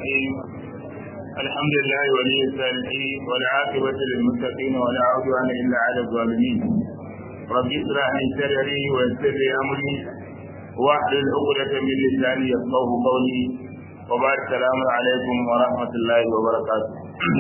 الرحيم الحمد لله ولي الصالحين والعاقبة للمتقين ولا عدوان إلا على الظالمين رب اشرح لي صدري ويسر لي أمري واحلل عقدة من لساني يفقه قولي وبعد السلام عليكم ورحمة الله وبركاته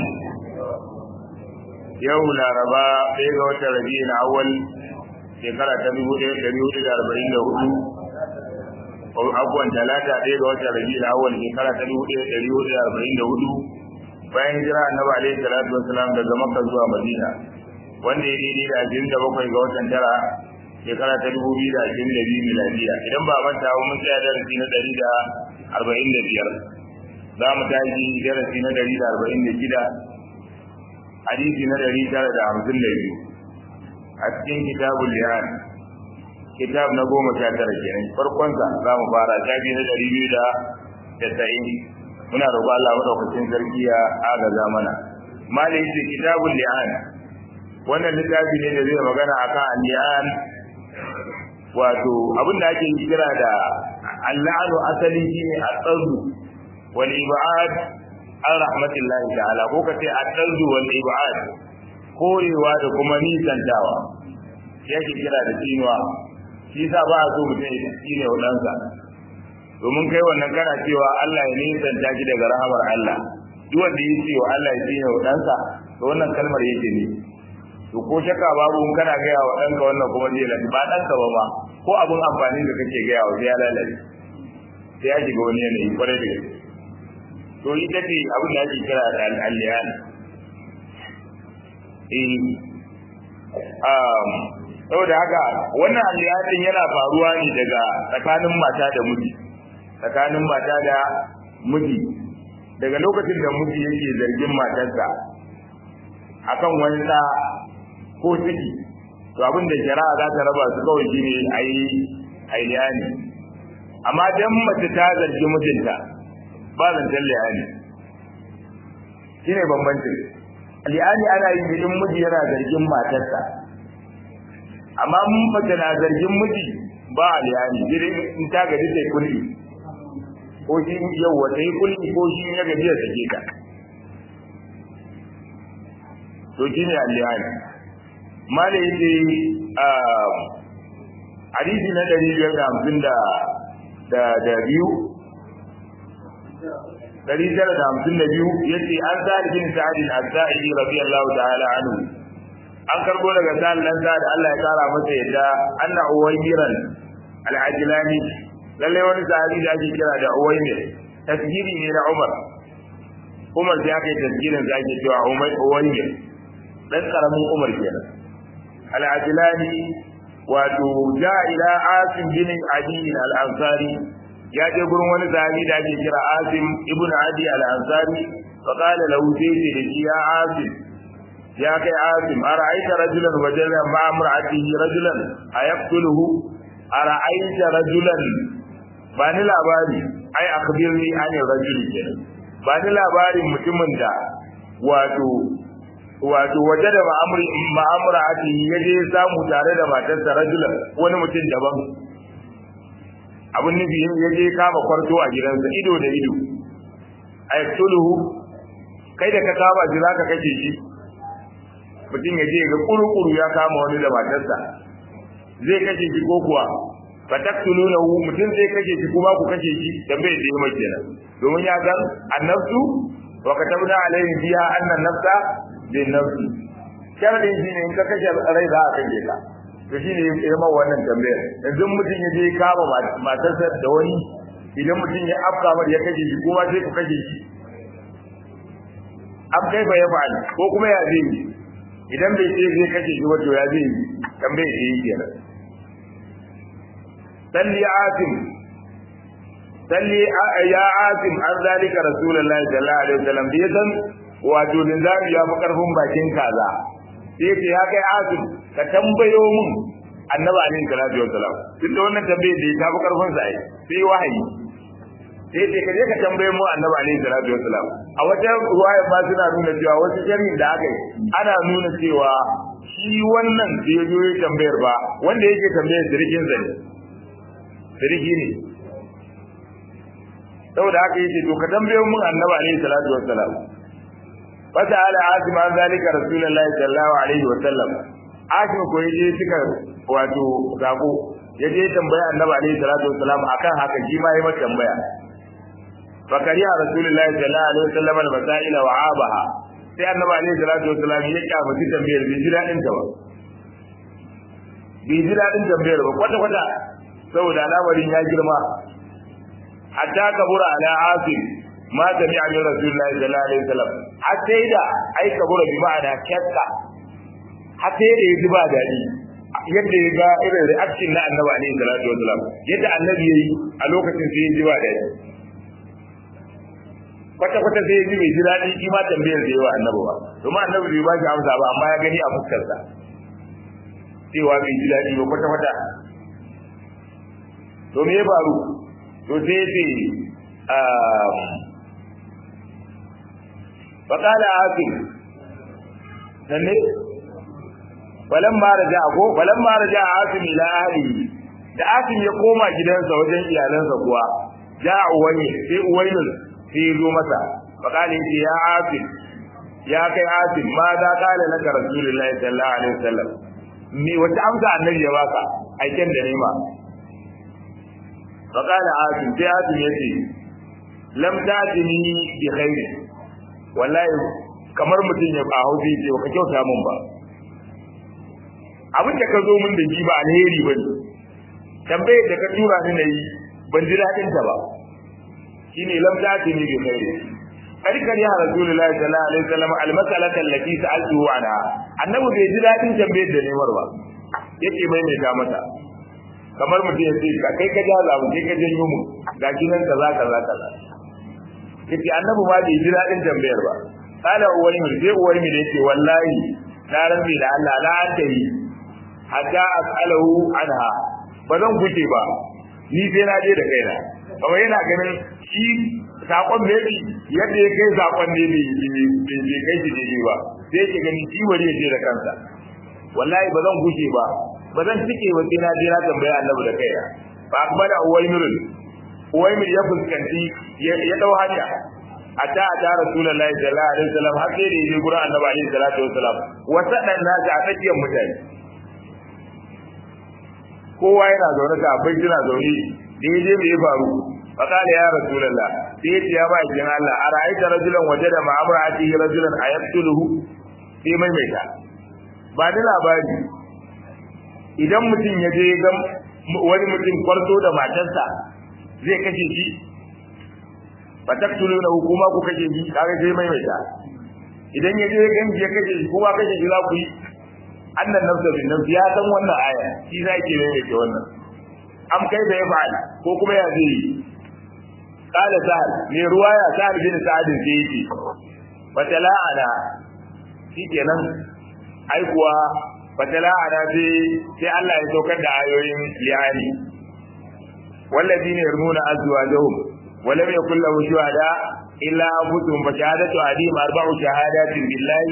yau laraba ɗaya ga watan rabi'in awwal shekara ta dubu ɗaya ɗari hudu da arba'in da hudu abubuwan talata ɗaya ga watan rabi'in awwal shekara ta dubu ɗaya ɗari hudu da arba'in da hudu bayan hijira annabi alaihi salatu wasalam daga makka zuwa madina wanda ya daidai da ashirin da bakwai ga watan tara shekara ta dubu biyu da ashirin da biyu miladiya idan ba manta ba mun tsaya darasi na ɗari da arba'in da biyar za mu tashi darasi na ɗari da arba'in da shida hadisi na ɗari tara da hamsin da biyu a cikin kitabul li'an kitab na goma sha tara kenan farkonsa za mu fara shafi na ɗari biyu da tasa'in muna roƙo Allah madaukakin sarki ya agaza mana mali yace kitabul li'an wannan littafi ne da zai magana akan li'an wato abin da ake kira da al-la'anu asali shine at-tardu wal ibad an rahmatullahi ta'ala ko kace at-tardu wal ibad korewa da kuma nisantawa yake kira da tsinuwa shi sa ba a so mutum ya tsine wa ɗansa domin kai wannan kana cewa Allah ya nisanta shi daga rahamar Allah duk wanda ya ce wa Allah ya tsine wa ɗansa to wannan kalmar yake ne to ko shakka babu in kana gaya wa ɗanka wannan kuma zai lafi ba ɗanka ba ma ko abin amfani da kake gaya wa sai ya lalace sai ya shiga wani yanayi kwarai da gaske to ita ce abin da ake kira da al'aliyan saboda haka wannan aliyatin yana faruwa ne daga tsakanin mata da miji tsakanin mata da miji daga lokacin da miji yake zargin matarsa akan wani da ko ciki to abin da shari'a za ta raba su kawai shine ayi aliyani amma dan mace ta zargi mijinta ba zancen liyani shine bambancin liyani ana yin in miji yana zargin matarsa amma mun mace na zargin miji ba aliyani dire in ta gaji sai kulli ko shi yau wata yi kulli ko shi ya gaji ya sake ta to shi ne aliyani mala yace hadisi na ɗari biyar da hamsin da da biyu ɗari tara da hamsin da biyu yace an sa'ad bin sa'ad al-sa'idi radiyallahu ta'ala anhu an karbo daga sa'ad dan sa'ad Allah ya kara masa yadda anna uwaymiran al-ajlani lalle wani sahabi da ake kira da uwaymir tasgiri ne na Umar Umar sai aka yi tasgirin da ake cewa uwaymir dan karamin Umar kenan al-ajlani wato ja ila asim bin adi al-ansari ya je gurin wani sahabi da ake kira asim ibn adi al-ansari fa qala lahu sayyidi da ya asim ya kai asim ara'aita rajulan wajala ma imra'atihi rajulan ayaqtuluhu ara'aita rajulan ba ni labari ai akhbirni an rajul kenan ba ni labarin mutumin da wato wato waje da ma'amurati ya je samu tare da matarsa rajulan wani mutum daban abin nufi ya je kama kwarto a gidansa ido da ido a yaktuluhu kai da ka kama shi zaka kashe shi mutum ya je ga kuru-kuru ya kama wani da matarsa zai kashe shi ko kuwa fa taktulunahu mutum zai kashe shi kuma ku kashe shi tambayar da yamma kenan domin ya san annafsu wa katabna alaihi fiha anna nafsa bin nafsi sharadin shi ne in ka kashe rai za a kashe ka to shi ne ya ma wannan tambayar yanzu mutum ya je kama matarsa da wani idan mutum ya afka mar ya kashe shi kuma sai ku kashe shi ab kai fa ya fa'ali ko kuma ya zai yi idan bai ce zai kashe shi wato ya zai yi tambayar da yi kenan salli asim salli ya asim an zalika rasulullahi sallallahu alaihi wasallam bai san wato linzami ya fi karfin bakin kaza sai ce ya kai asim ka tambayo mun annabi alaihi salatu wassalam tunda wannan tambayar da ta fi karfin sa ai sai wahayi sai ce ka je ka tambaye mu annabi alaihi salatu wassalam a wata ruwaya ba suna nuna cewa wasu sharhin da aka yi ana nuna cewa shi wannan da ya zo ya tambayar ba wanda yake tambayar sirkin sa ne sirki ne saboda haka yace to ka tambayo mun annabi alaihi salatu wassalam fata ala asim an zalika rasulullahi sallallahu alaihi wasallam asim ko yaje suka wato sako yaje tambaya annabi alaihi salatu wassalam akan haka shi ma yayi mata tambaya fakariya rasulullahi sallallahu alaihi wasallam al-masaila wa abaha sai annabi alaihi salatu wassalam ya kyamaci tambayar bai ji dadin ta ba bai ji dadin tambayar ba kwata kwata saboda al'amarin ya girma hatta kabura ala asim ma sami a min rasulullahi sallallahu alaihi wasallam har sai da ai kabura bi ma'ana kyakka har sai da ya ji ba daɗi yadda ya ga irin reaction na annabi alaihi salatu wasallam yadda annabi yayi a lokacin sai ya ji ba daɗi kwata kwata sai ya ji bai ji daɗi shi ma tambayar da yawa annabi ba domin annabi bai ba shi amsa ba amma ya gani a fuskarsa cewa bai ji daɗi ba kwata kwata to me ya faru to sai ya ce faƙala hakim sanne balan ma raja ko balan ma raja hakim ila ahli da hakim ya koma gidansa wajen iyalansa kuwa ja uwani sai uwainul sai zo masa faƙala yace ya hakim ya kai hakim ma za kala laka rasulullahi sallallahu alaihi wasallam me wata amsa annabi ya baka aiken da nema faƙala hakim sai hakim yace lam tatini bi khairin wallahi kamar mutum ya ba hausi ce ka kyauta mun ba abin da ka zo mun da ji ba alheri ba ne tambayar da ka tura ni na yi ban ji daɗin ta ba shine lam tatini bi khairin karkar ya rasulullahi sallallahu alaihi wasallam almasalata allati sa'altuhu anha annabi bai ji daɗin tambayar da nemar ba yake maimaita mata kamar mutum ya ce kai ka jaza mu kai ka janyo mu ga kinan kaza kaza kaza yace annabi ma bai ji dadin tambayar ba kana uwani mu sai uwani mu yace wallahi na rabbi da Allah la antahi hatta as'alahu anha ba zan guje ba ni sai na je da kaina kawai yana ganin shi sakon da yake yadda ya kai sakon ne bai bai kai shi ne ba sai yake ganin shi wari ya je da kansa wallahi ba zan guje ba ba zan tike ba sai na je na tambaya annabi da kaina fa akbala uwaymir uwaymir ya fuskanci ya dau hanya ata ata rasulullahi sallallahu alaihi wasallam har sai da yaje gurin annabi alaihi salatu wasallam wata dan naji a tsakiyar mutane kowa yana zaune ta bai jira zaune da yaje me ya faru فقال يا رسول الله سيت يا باkin Allah ara'aita rajulan wajada ma'amra'atihi rajulan ayaqtuluhu sai mai mai ta ba da labari idan mutum ya je ga wani mutum kwarto da matarsa zai kashe shi fa taqtuluna hukuma ku kashe shi kaga sai mai mai ta idan ya je ganji ya kashe shi kuma kashe shi za ku yi annan nafsa bin nafsi ya san wannan aya shi za ke mai mai wannan am kai da ya fa'ala ko kuma ya zai قال سهل من رواية سهل بن سعد الزيدي فتلاعنا في kenan ai kuwa fatala'ana sai sai Allah ya saukar da ayoyin li'ani والذين يرمون أزواجهم ولم يكن له شهداء إلا أنفسهم فشهادة أحدهم أربع شهادات بالله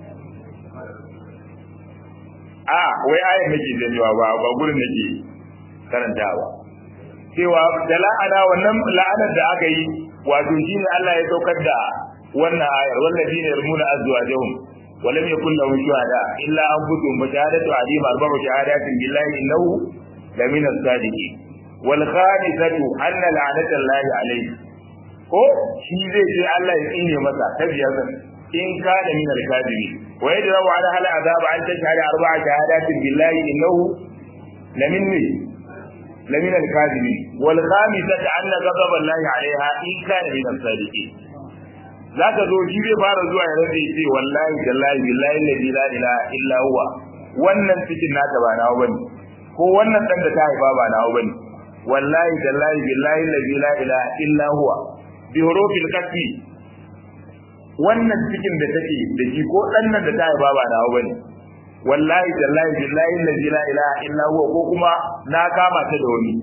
آه وي آية نجي زنيوا با gurin nake karantawa cewa da la'ana wannan la'anar da aka yi wato shine Allah ya saukar da wannan ayar walladina yarmuna azwajahum wa lam yakul lahum shuhada illa anfusuhum wa shahadatu adim arba'u shahadatin billahi innahu la min as-sadiqin wal khamisatu anna la'nata Allah alayhi ko shi zai ce Allah ya tsine masa tabiyar in kana min al-kadhibi wa yadra'u ala hal azab an tashhada arba'a shahadatin billahi innahu la min لمن الكاذبين والخامسة أن غضب الله عليها إن كان من الصادقين ذاك zo shi zai fara zuwa ya rage ce wallahi billahi billahi alladhi la ilaha illa huwa wannan cikin nata ba nawa bane ko wannan dan da ta haifa ba nawa bane wallahi billahi billahi alladhi la ilaha illa huwa bi hurufil qasmi wannan cikin da take da shi ko dan nan da ta haifa ba nawa bane wallahi tallahi billahi allazi la ilaha illa huwa ko kuma na kama ta da wani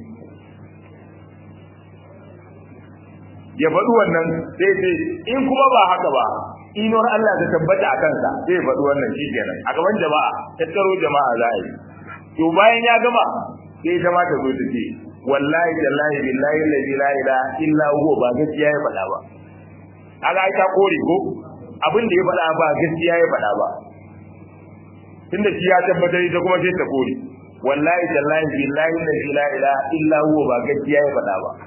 ya faɗi wannan sai sai in kuma ba haka ba inuwar Allah ta tabbata a kansa sai ya faɗi wannan shi kenan a gaban jama'a tattaro jama'a za a yi to bayan ya gama sai ita ma ta zo ta ce wallahi tallahi billahi allazi la ilaha illa huwa ba gaskiya ya faɗa ba kaga ai ta kore ko abin da ya faɗa ba gaskiya ya faɗa ba tunda shi ya tabbatar ita kuma sai ta kore wallahi tallahi billahi allazi la ilaha illa huwa ba gaskiya ya faɗa ba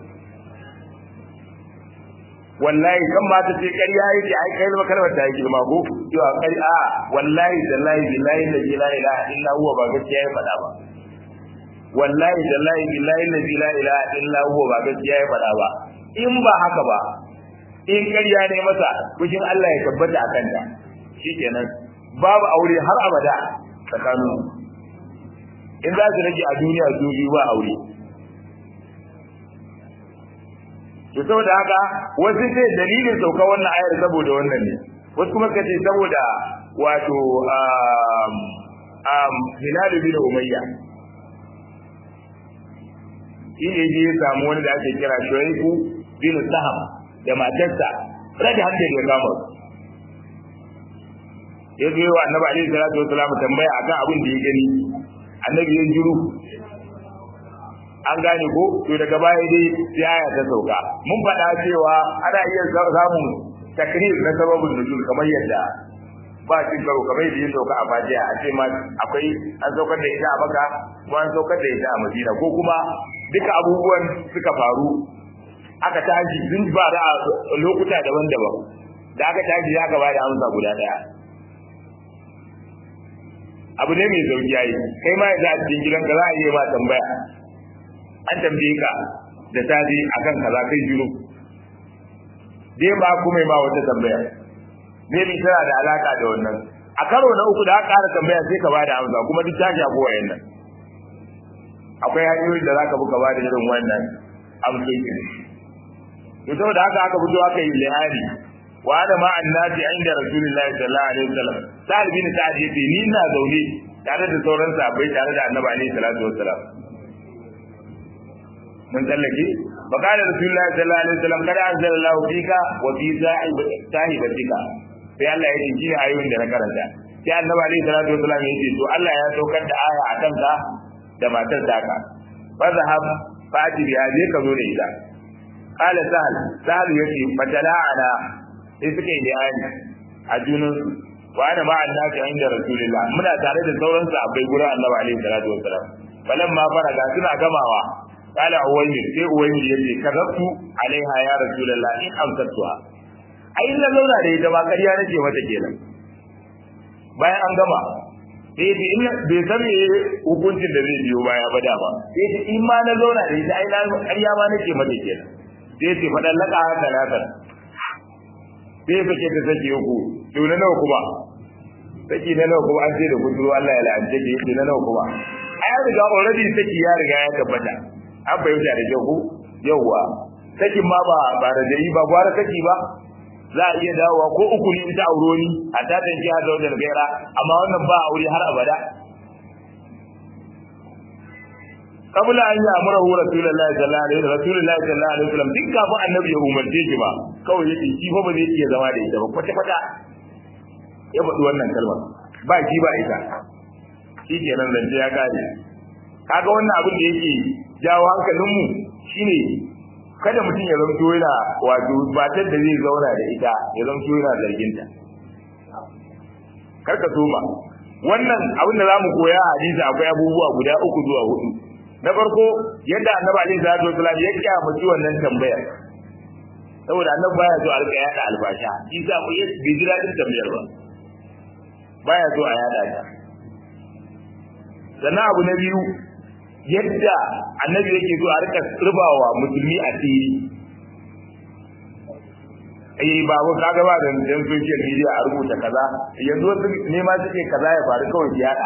wallahi kan ma ta ce ƙarya yake ai kai ma kalmar ta yi girma ko cewa kai a wallahi tallahi billahi allazi la ilaha illa huwa ba gaskiya ya faɗa ba wallahi tallahi billahi allazi la ilaha illa huwa ba gaskiya ya faɗa ba in ba haka ba in ƙarya ne masa kushin Allah ya tabbata a kanta shikenan babu aure har abada tsakanin in za su rage a duniya su biyu ba aure to saboda haka wasu ce dalilin sauka wannan ayar saboda wannan ne wasu kuma kace saboda wato um um Hilal bin Umayya shi ne je ya samu wani da ake kira Shuaiku bin Saham da matarsa rage hankali ya kama ya zo wa annabi alaihi salatu wasalam tambaya akan abin da ya gani annabi ya jiru an gane ko to daga baya dai sai aya ta sauka mun faɗa cewa ana iya samun takrir na sababin nuzul kamar yadda ba cin karo kamar yadda ya sauka a Fatiha a ce ma akwai an saukar da ita a Makka ko an saukar da ita a Madina ko kuma duka abubuwan suka faru aka tashi sun ba da lokuta daban-daban da aka tashi ya gaba da amsa guda daya abu ne mai sauki yayi kai ma yanzu a cikin gidanka za a yi ma tambaya an tambaye ka da safi akan kaza kai jiro dai ba kuma ma wata tambaya ne bi tana da alaka da wannan a karo na uku da aka ƙara tambaya sai ka bada amsa kuma duk ta shafi wayannan akwai hanyoyin da zaka buka bada irin wannan amsoshi to saboda haka aka fito aka yi lihari wa ana ma annati inda rasulullahi sallallahu alaihi wasallam sa'ad bin sa'ad yace ni ina zaune tare da sauran sahabbai tare da annabi alaihi salatu wasallam mun tsallake fa qala rasulullahi sallallahu alaihi wasallam kada anzalallahu fika wa fi sahibatika sai Allah ya ce shine ayoyin da na karanta sai annabi alaihi salatu wasallam ya ce to Allah ya saukar da aya a kanka da matar taka fa zahab fati bi aje ka zo da ita qala sahal sahal yace fatala'ana sai suka yi bayani a junan wa ana ma annabi inda rasulullah muna tare da sauran sahabbai gurin annabi alaihi salatu wasallam falamma faraga suna gamawa قال أويمر sai Uwaymir yace kazabtu alaiha ya rasulullah in amsatuha ai na zauna da ita ba ƙarya nake mata kenan bayan an gama sai ce in bai san me hukuncin da zai biyo baya ba dama sai ce in ma na zauna da ita ai na ƙarya ma nake mata kenan sai ce fadan laka haka latar sai sake ta sake uku to na nawa kuma saki na nawa kuma an ce da kuduro Allah ya la'ance ki yace na nawa kuma ai riga already saki ya riga ya tabbata an fahimta da kyau ko yawwa sakin ma ba ba da dai ba gwara saki ba za a iya dawowa ko uku ne ita auro ni a tatan ki hada wajen gaira amma wannan ba aure har abada kabla an yi amura hu rasulullahi sallallahu alaihi wasallam rasulullahi sallallahu alaihi wasallam duk kafin annabi ya umarce shi ba kawai yake shi fa ba zai iya zama da ita ba kwata kwata ya faɗi wannan kalmar ba shi ba ita shi kenan zance ya kare kaga wannan abin da yake jawo hankalinmu shine kada mutum ya zamto yana wato matar da zai zauna da ita ya zamto yana zarginta kar ka soma wannan abin da zamu koya a hadisi akwai abubuwa guda uku zuwa hudu na farko yadda annabi alaihi salatu wasallam ya kyamaci wannan tambayar saboda annabi baya so a rika yada albasha shi sa ku yi bai jira din tambayar ba baya so a yada ta sannan abu na biyu yadda annabi yake so a rika rubawa musulmi a tsiri eh babu kaga ba da dan social media a rubuta kaza yanzu wasu ne ma suke kaza ya faru kawai su yada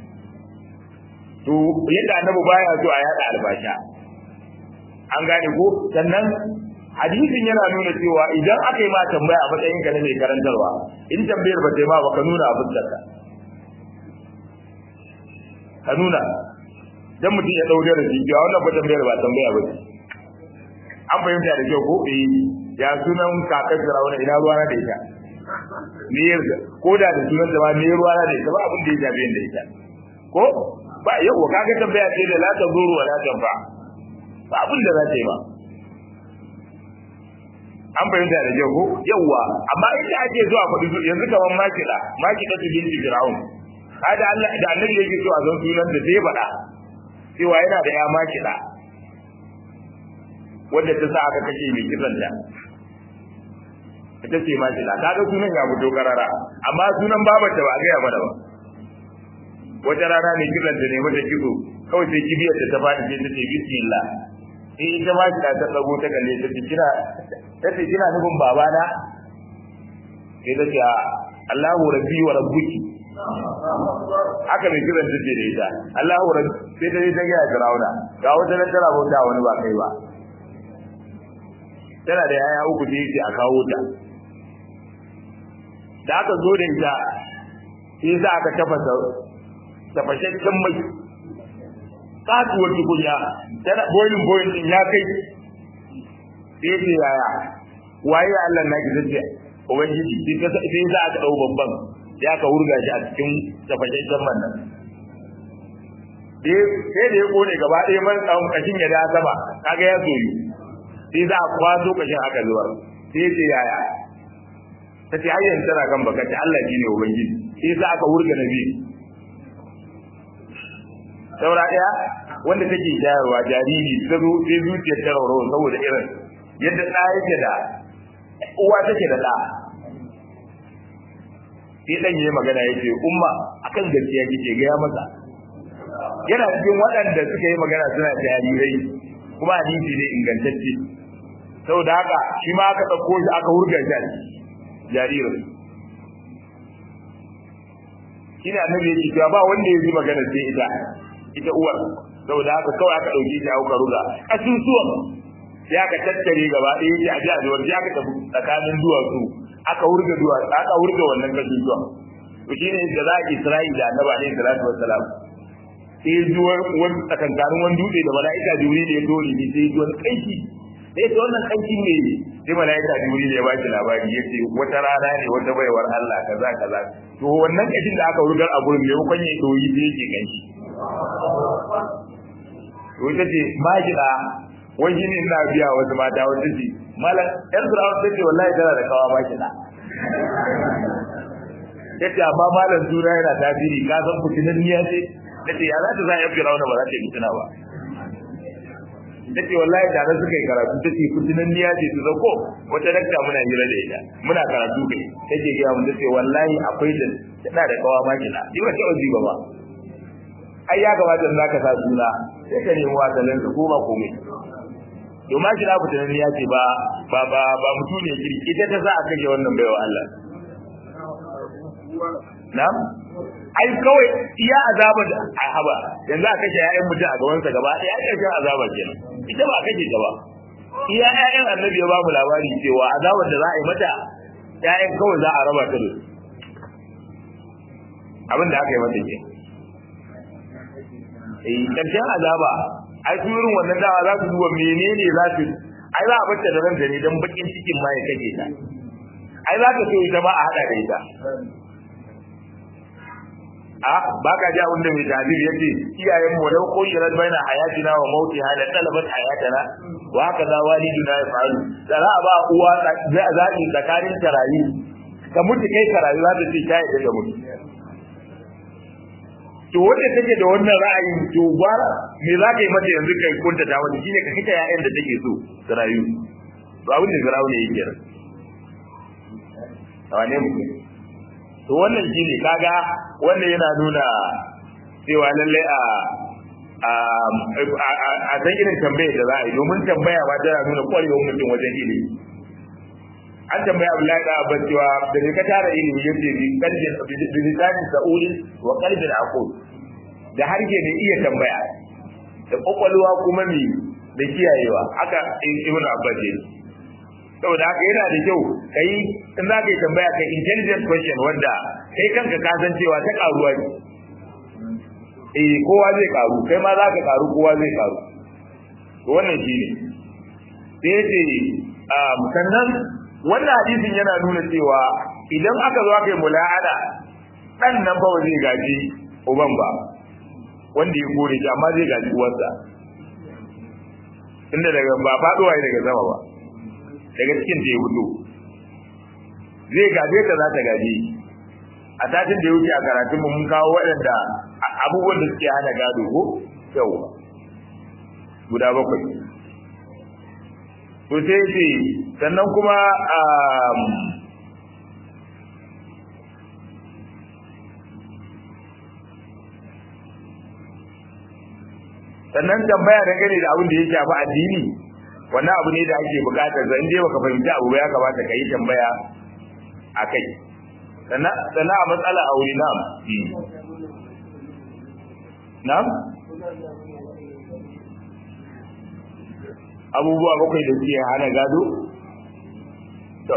to yadda annabi baya so a yada albasha an gane ko sannan hadisin yana nuna cewa idan aka yi ma tambaya a matsayin ka na mai karantarwa in tambayar ba ta yi ma ba ka nuna abin da ka nuna dan mutum ya dauke da jijiya wannan ba tambayar ba tambaya ba ce an fahimta da kyau ko eh ya sunan kakar Firawuna ina ruwa na da ita me yarda ko da da sunan da ba me ruwa na da ita ba abin da ya jabe da ita ko ba yau kaga tambaya ce da la ta zuru wa la tanfa ba abin da za ta yi ba an fahimta da kyau ko yawwa amma inda ake zuwa faɗi yanzu kamar makida makida su binti fir'aun hada Allah da annabi yake so a san sunan da sai faɗa cewa yana da ya makida wanda ta sa aka kashe mai kisan ta ita ce makida kaga sunan ya fito karara amma sunan babarta ba a gaya mana ba wata rana ne kisan ta ne mata kiso kawai sai kibiyar ta ta faɗi sai ta ce bismillah sai ita ma ta ta tsago ta kalle ta ce kina ta ce kina nufin babana sai ta ce Allahu rabbi wa rabbuki haka mai kiran ta ce da ita Allahu rabbi sai ta je ta ga Firauna ga wata nan tana bauta wani ba kai ba tana da yaya uku da yake a kawo ta da aka zo da ita sai za aka tafasa tafashashen mai katuwar tukunya tana boilin boilin din ya kai sai ce yaya waye Allah na ki zace ubangiji sai sai za ka dau babban ya ka wurga shi a cikin tafashashen man nan sai da ya kone gaba ɗaya man tsawon kashin ya da sama kaga ya soyu sai za a kwaso kashin aka zuwa sai ce yaya ta ce har yanzu tana kan baka ce Allah shi ne ubangiji sai za aka wurga na biyu saura ɗaya wanda take shayarwa jariri ta zo sai zuciyar ta raurawa saboda irin yadda ɗa yake da uwa take da ɗa sai ɗan yi magana ya ce umma akan gaskiya kike gaya masa yana cikin waɗanda suka yi magana suna jarirai kuma hadisi ne ingantacce saboda haka shi ma aka ɗauko shi aka hurga shi jaririn shi ne annabi ya ce cewa ba wanda ya ji magana sai ita ita uwar saboda haka kawai aka ɗauki shi aka ruga kasusuwan sai aka tattare gaba ɗaya shi a ji a zuwar sai aka tafi tsakanin duwatsu aka hurga duwatsu aka hurga wannan kasusuwan to shine da za a Isra'ila da annabi alaihi salatu wassalam sai zuwa wani tsakankanin wani dutse da mala'ika jibril ya dole ne sai zuwa kanki sai ta wannan kanki ne sai mala'ika jibril ya baki labari ya ce wata rana ne wata baiwar Allah kaza kaza to wannan kashin da aka rugar a gurin ne kun yi doyi sai yake kanki to ita ce majina wai shi ne ina biya wasu mata wata ce malam yan firawun ta ce wallahi tana da kawa majina yace amma malam suna yana tasiri ka san fitinan niyya ce nace ya za ta za a yafi rauna ba za ta yi fitina ba nace wallahi da na suka yi karatu ta ce fitinan niyya ce su zako wata dakta muna hira da ita muna karatu kai take gaya mun tace wallahi akwai da tana da kawa makina ni ba ta ozi ba ba ai ya kamata in zaka sa suna sai ka nemi wasalan su ko ba komai to makina fitinan niyya ce ba ba ba ba mutu ne kirki ita ta sa a kashe wannan baiwa Allah na'am ai kawai iya azaba da a haba yanzu a kashe ƴaƴan mutum a gabansa gaba ɗaya ai kashe azaba kenan ita ba kashe ta ba iya ƴaƴan annabi ya ba mu labari cewa azabar da za a yi mata ƴaƴan kawai za a raba ta da abin da aka yi mata ke eh karshen azaba ai su irin wannan dawa za su duba menene za su ai za a bata da ranta ne don bakin cikin ma ya kake ta ai za ka so ita ma a haɗa da ita a ba ka ji abin da mai tabir ya ce iyayen mu lau koyirar baina hayatina wa mauti hada talabat hayatana wa haka za waliduna ya faru da za a ba uwa zaɓi tsakanin tarayi ka mutu kai tarayi za ta ce ta yadda da mutu to wanda take da wannan ra'ayin to gwara me za ka yi mata yanzu kai kunta ta wani shine ka kita ya'yan da take so ta rayu to abin da zarawo ne yake ran wane mutum to wannan shine kaga wannan yana nuna cewa lalle a a san irin tambayar da za a yi domin tambaya ba tana nuna kwarewar mutum wajen ilimi an tambaya Abdullahi da Abbas cewa da ne ka tara ilimi yace bi qalbin bi lisanin sa'ulin wa qalbin aqul da harshe ne iya tambaya da kokwalwa kuma ne da kiyayewa haka Ibn Abbas ne saboda haka yana da kyau kai in za ka yi tambaya kai intelligent question wanda kai kanka ka san cewa ta karuwa ne eh kowa zai karu kai ma za ka karu kowa zai karu to wannan shine sai yace sannan wannan hadisin yana nuna cewa idan aka zo aka yi mula'ada dan nan fa zai gaji uban ba wanda ya kore shi amma zai gaji uwarsa inda daga ba faduwa daga sama ba daga cikin da ya fito zai gaje ta za ta gaje a satin da ya wuce a karatun mu mun kawo waɗanda abubuwan da suke hana gado ko yau guda bakwai to sai ce sannan kuma sannan tambaya da gane da abin da ya shafi addini wannan abu ne da ake bukatar zan je baka fahimci abu ya kamata ka yi tambaya a kai sannan a matsala aure na'am na'am abubuwa bakwai da suke hana gado to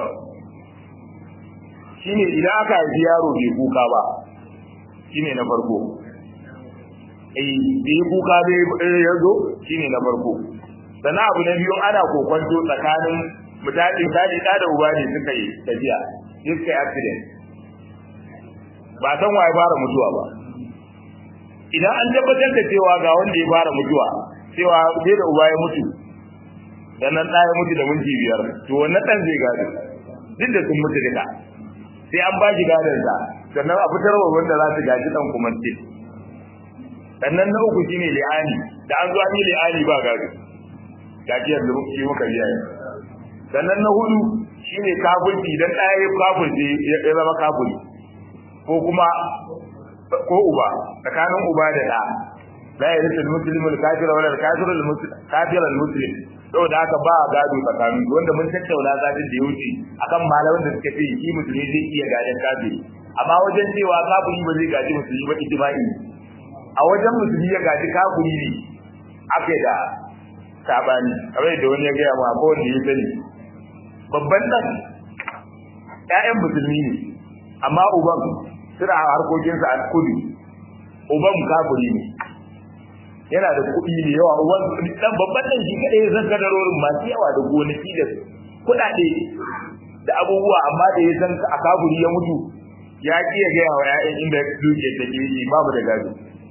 shine idan aka haifi yaro bai kuka ba shine na farko eh bai kuka bai ya zo shine na farko sannan abu na biyu ana kokonto tsakanin mutane tadi da da uba ne suka yi tafiya suka yi accident ba san waye fara mutuwa ba idan an tabbatar da cewa ga wanda ya fara mutuwa cewa sai da uba ya mutu sannan ɗaya mutu da minti biyar to wannan ɗan zai gado duk da sun mutu duka sai an ba shi gadon sa sannan a fitar wa wanda za su gaji ɗan kuma ce sannan na uku shine li'ani da an zo an yi li'ani ba gado gaji yanzu shi muka biya yau sannan na hudu shine kafirci dan ɗaya ya kafirce ya zama kafiri ko kuma ko uba tsakanin uba da ɗa la yarisu al-muslimu al-kafira wala al-kafiru al-kafira al-muslim saboda haka ba a gado tsakanin wanda mun tattauna zatin da ya wuce akan malaman da suka ce shi musulmi zai iya gadon kafiri amma wajen cewa kafiri ba zai gaji musulmi ba ijma'i a wajen musulmi ya gaji kafiri ne ake da sabani kamar da wani ya gaya ma ko wanda ya sani babban dan ƴaƴan musulmi ne amma uban suna harkokinsa a kudu uban kafiri ne yana da kuɗi ne yawa uban dan babban dan shi kadai zan kadarorin masu yawa da gonaki da kuɗaɗe da abubuwa amma da ya san a kafiri ya mutu ya ki ya gaya wa ƴaƴan inda duke take yi babu da gado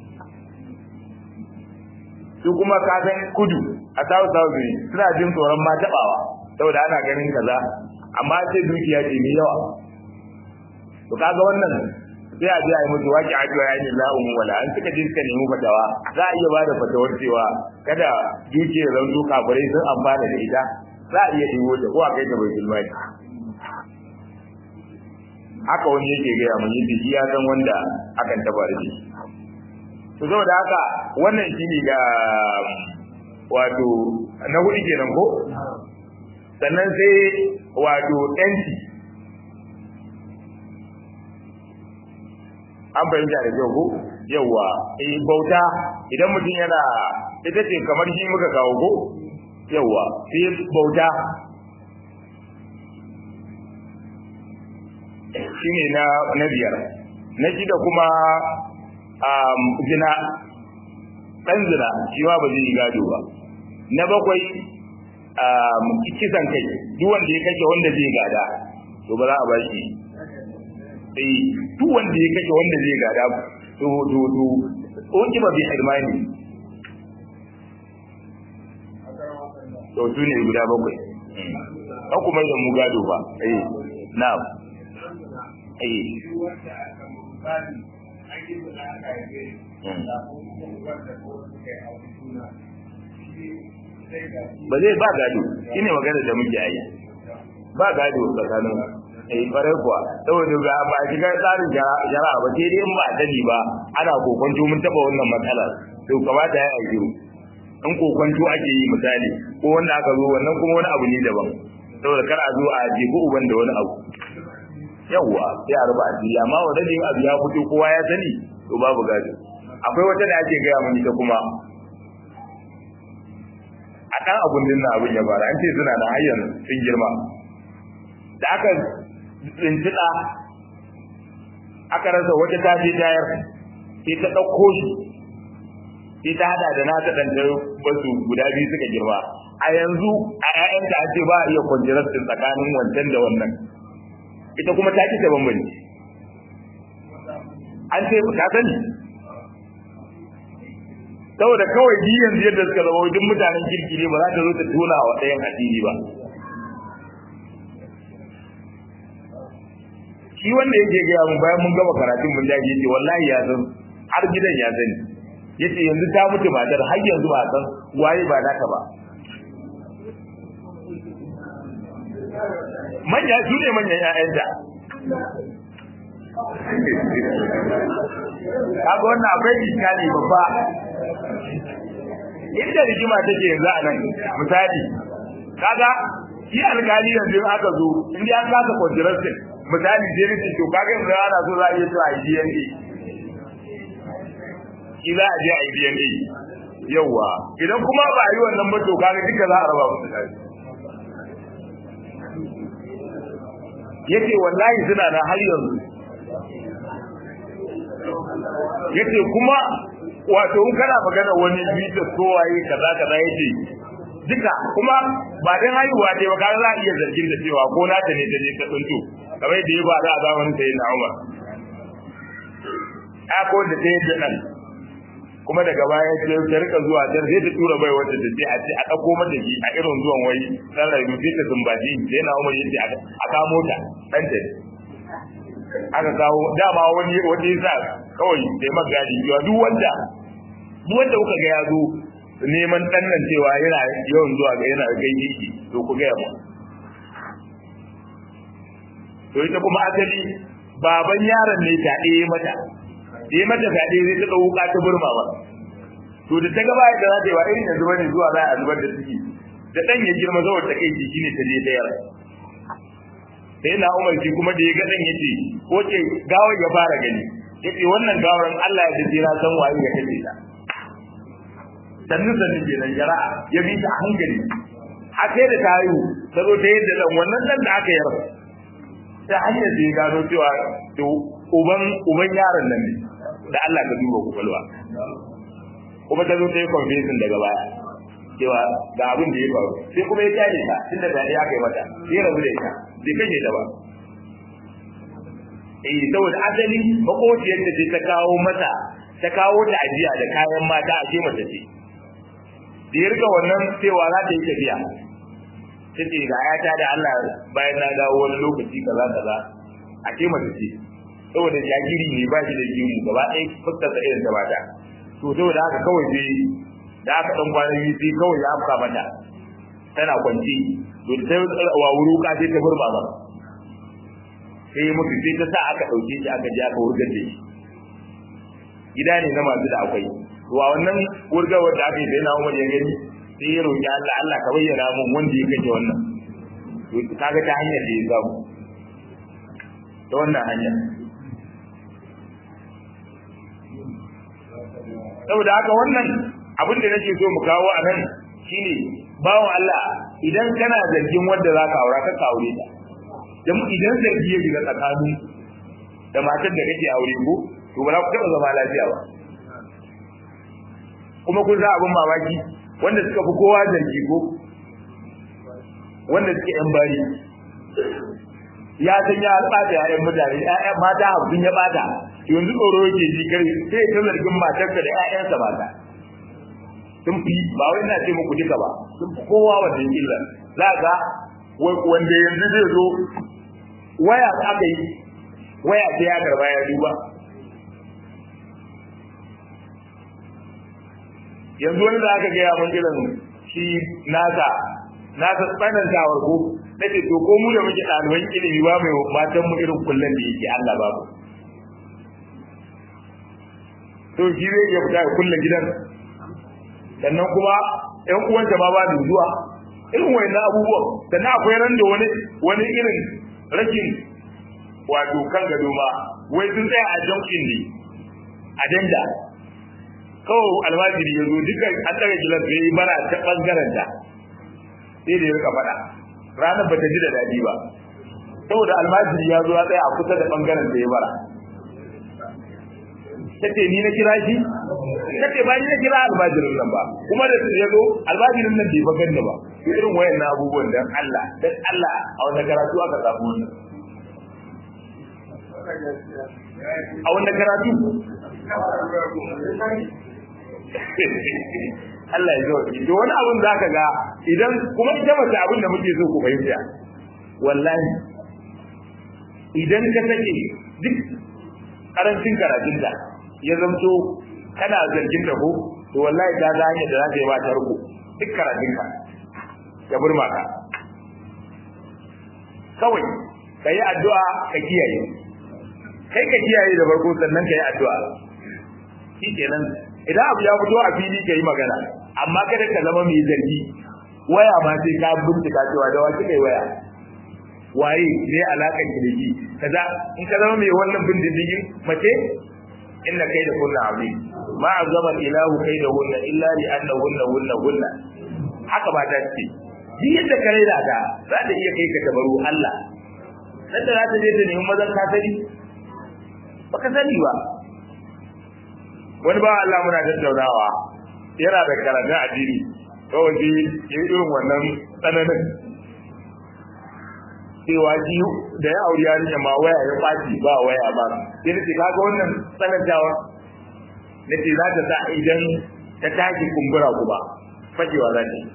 su kuma kasan kudu a south south ne suna jin tsoron ma taɓawa saboda ana ganin kaza amma sai dukiya ce mai yawa to kaga wannan sai a je a yi musu waki a cewa yayin la'umu wala an suka je suka nemi fatawa za a iya ba da fatawar cewa kada dukiyar zanzu kafirai sun amfana da ita za a iya ɗigo ta ko a kai ta bai mali haka wani yake gaya mun yi shi ya san wanda akan taba da shi to saboda haka wannan shine ga wato na hudu kenan ko sannan sai wato yanci an fahimta da kyau ko yawa eh bauta idan mutum yana ita ce kamar shi muka kawo ko yawa sai bauta shine na na biyar na shida kuma um, zina dan zina shi ma ba zai gado ba na bakwai um, kisan kai duk wanda ya kashe wanda zai gada to ba za a ba shi eh duk wanda ya kashe wanda zai gada to to to oki ba bi hirmani to su ne guda bakwai an kuma da mu gado ba eh na'am eh ba zai ba gado shine magana da muke yi ba gado tsakanin eh farai kuwa saboda ga ba shiga tsarin jara'a ba sai dai in ba dani ba ana kokonto mun taba wannan matsalar to kamata ya yi in kokonto ake yi misali ko wanda aka zo wannan kuma wani abu ne daban saboda kar a zo a jefi uban da wani abu yawwa sai a raba asiri amma wanda ne abu ya fito kowa ya sani to babu gado akwai wata da ake gaya mun ita kuma a kan abun dinnan abin ya fara an ce suna da hayyan sun girma da aka tsintiɗa aka rasa wata ta je tayar sai ta ɗauko shi sai ta hada da nata ɗan basu guda biyu suka girma a yanzu a ƴaƴanta a ce ba a iya kwanjirar tsakanin wancan da wannan ita kuma ta ci ta bambanci an ce ka sani saboda kawai ji yanzu yadda suka zama wajen mutanen kirki ne ba za ta zo ta tona wa ɗayan addini ba shi wanda yake gaya mun bayan mun gama karatun mun dace yace wallahi ya san har gidan ya sani yace yanzu ta mutu matar har yanzu ba san waye ba naka ba manya su ne manyan ƴaƴanta kaga wannan akwai iskali babba inda rigima take yanzu a nan misali kaga shi alkali yanzu aka zo in an kasa contrasting misali je ne to kaga yanzu ana so za a iya cewa DNA ki za a je a DNA yawa idan kuma ba a yi wannan ba to kaga duka za a raba musu kai yace wallahi suna da har yanzu yace kuma wato in kana magana wani bita kowaye kaza kaza yace duka kuma ba dan haihuwa dai ba kaga za a iya zargin da cewa ko na ta ne ta je ta tsunto kamar da ya ba da zamanin sai na Umar a ko da ta yadda nan kuma daga baya sai ta rika zuwa ta sai ta tura bai wata ta ce a ce a dauko mata shi a irin zuwan wai dan rayu sai ta zumbaji sai na Umar yace a kamo ta dan ta aka kawo dama wani wani yasa kawai sai magadi ya duk wanda duk wanda kuka ga ya zo neman dan nan cewa yana yawan zuwa ga yana gaishe shi to ku ga mu to ita kuma asali baban yaron ne ta ɗaya mata ɗaya mata ta ɗaya zai ta ɗau wuka ta burma ba to da ta gaba da za ta yi wa irin yanzu bane zuwa za a zubar da ciki da ɗan ya girma zuwa ta kai jiki ne ta je ta yara sai na umar shi kuma da ya ga ɗan ya ce ko ce gawar ya fara gani ya ce wannan gawar Allah ya dace na san waye ya kace ta sannu sannu kenan jara'a ya bi ta hankali a sai da ta haihu ta zo ta yadda ɗan wannan ɗan da aka yarda ta hanyar da ya gano cewa to uban uban yaron nan ne da Allah ka duba kwakwalwa kuma ta zo ta yi confession daga baya cewa ga abin da ya faru sai kuma ya kyale ta tunda da ya kai mata sai rabu da ita bai kashe ta ba eh saboda asali makociyar da ce ta kawo mata ta kawo ta ajiya da kayan mata a ce mata ce da ya rika wannan cewa za ta yi tafiya ta ce ga ayata da Allah bayan na dawo wani lokaci kaza kaza a ce mata ce saboda jagiri ne ba shi da jimu gaba ɗaya fuskar sa irin ta bata to saboda haka kawai sai da aka dan kwana biyu sai kawai ya afka mata tana kwanci to ta wa wuruka sai ta burba ba sai mutu sai ta sa aka dauke shi aka je aka wurgar da shi gida ne na masu da akwai to a wannan wurgawar da aka yi sai na umar ya gani sai ya roƙi Allah Allah ka bayyana mun wanda ya kace wannan to kaga ta hanyar da ya samu ta wannan hanya saboda haka wannan abin da nake so mu kawo a nan shine bawon Allah idan kana zargin wanda za ka aura ka aure ta dan idan zargi ya shiga tsakanin da matar da kake aure ko to ba za ku taɓa zama lafiya ba kuma kun za abin mamaki wanda suka fi kowa zargi ko wanda suke yan bari ya san ya bata ya'yan mutane ƴaƴan mata hamsin ya bata yanzu tsoro yake ji kai sai ta zargin matarsa da ƴaƴansa mata sun fi ba wai na ce muku duka ba sun fi kowa wannan illa za ga wanda yanzu zai zo waya aka yi waya sai ya karba ya duba yanzu wani da aka gaya mun irin shi nasa nasa tsanantawar ko na ce to ko mu da muke ɗaliban ilimi ba mai matan mu irin kullum da yake Allah ba mu to shi zai iya fita kullum gidan sannan kuma ƴan uwanta ma ba da zuwa irin wayannan abubuwan sannan akwai ran da wani wani irin rashin wato kan gado ma wai sun tsaya a junction ne a danda kawai almajiri ya zo duka an daga gilas da ya yi bara ta bangaren da sai da ya rika faɗa ranar ba ta ji da daɗi ba saboda almajiri ya zo ya tsaya a kusa da bangaren da ya bara ta ce ni na kira shi ta ce ba ni na kira almajirin nan ba kuma da ya zo almajirin nan bai ba ganni ba irin wayan na abubuwan dan Allah dan Allah a wanda karatu aka samu wannan a wanda karatu Allah ya zo to wani abun za ka ga idan kuma ita mace abin da muke so ku fahimta wallahi idan ka sake duk karancin karatunta ya zamto kana zargin da ko to wallahi ta ga hanyar da za ta yi ba ta ruku duk karatunka ya burma ka kawai ka yi addu'a ka kiyaye kai ka kiyaye da farko sannan ka yi addu'a shi kenan idan abu ya fito a fili ka yi magana amma kada ka zama mai zargi waya ma sai ka bincika cewa da wace kai waya waye ne alakan ki da shi kaza in ka zama mai wannan bin diddigin mace inna kai da kunna abi ma azama ilahu kai da hunna illa li anna hunna hunna hunna haka ba ta ce duk yadda ka raina ta za ta iya kai ka tabaru Allah dan da za ta je ta nemi mazan ka sani baka sani ba wani ba Allah muna tattaunawa yana da karatun addini kawai sai ya yi irin wannan tsananin cewa shi da ya auri yarinya ma waya ya kwaci ba waya ba sai nace kaga wannan tsanantawa nace za ta sa idan ta tashi kumbura kuma fakewa za ta yi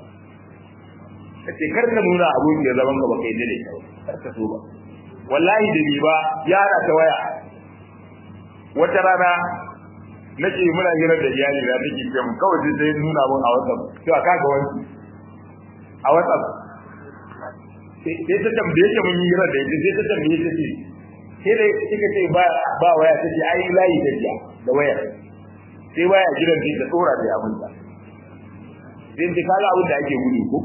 kace kar ka nuna abun da zaman ka baka yi dai kar ka so ba wallahi da ni ba yara ta waya wata rana nake muna hira da iyali na take ce mun kawai sai sai nuna mun a WhatsApp cewa kaga wani a WhatsApp sai ta tambaye ta mun hira da ita sai ta tambaye ta ce sai dai kika ce ba ba waya ta ce ai layi ta jiya da waya sai waya gidan ta tsora da abin ta sai ta kaga abin da ake gudu ko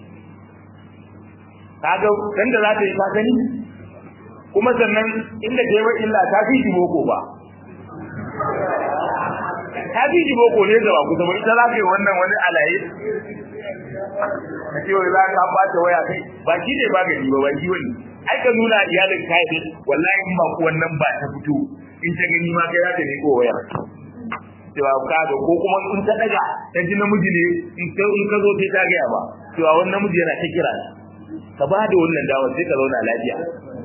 kaga dan da za ta yi ta gani kuma sannan inda ta yi wa illa ta fi boko ba ta fi ji boko ne da ba ku zama ita za ka yi wannan wani alaye ka ce wai za ka bata waya kai ba shi ne magani ba ba shi wani ai ka nuna iyalin ka yi wallahi in ba ku wannan ba ta fito in ta gani ma kai za ta ne ko waya cewa ka ga ko kuma in ta daga ta ji namiji ne in ka in ka zo sai ta gaya ba cewa wani namiji yana ta kira ka ba da wannan dawa sai ka zauna lafiya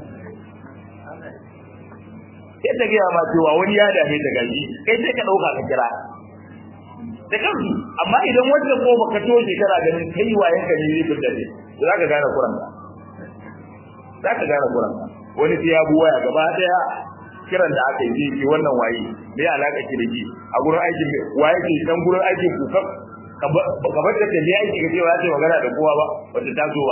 sai ta gaya ma cewa wani ya dame ta gaji kai sai ka ɗauka ka kira da kansu amma idan wanda ko baka toshe kana ganin kai wayan ka ne zai da ne za ka gane kuran ka za ka gane kuran ka wani sai ya buwaya gaba daya kiran da aka yi zai wannan waye me alaka ki da ji a gurin aikin waye ke dan gurin aikin ku ka ka bar da ta ne aiki ka ce ba za ta magana da kowa ba wata ta zo ba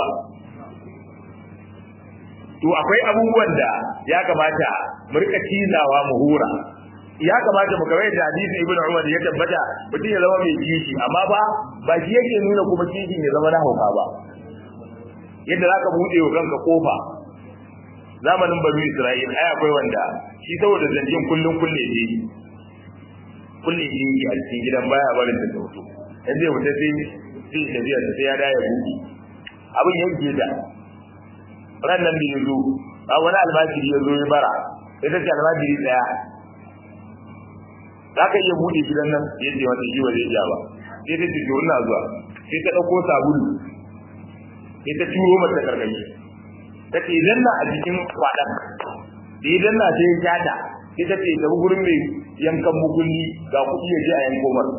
to akwai abubuwan da ya kamata mu rika cizawa mu hura ya kamata mu kawai da hadisi ibnu umar ya tabbata mutum ya zama mai kishi amma ba ba shi yake nuna kuma kishi ya zama na hauka ba yadda zaka bude wa kanka kofa zamanin banu isra'il ai akwai wanda shi saboda zanjin kullun kulle ne kulle ne a cikin gidan baya barin da sauto yanzu ya fita sai sai tafiya sai ya da ya buɗe abin yanke da ran nan da ya zo a wani almajiri ya zo ya bara sai ta ce almajiri daya za ka iya buɗe gidan nan ya ce wata shi ba zai ja ba sai ta ce ina zuwa sai ta ɗauko sabulu sai ta turo mata karkashi ta ce idan na a cikin kwaɗan da idan na sai ya jata sai ta ce ta gurin mai yankan mukulli ga kuɗi ya je a yanko mar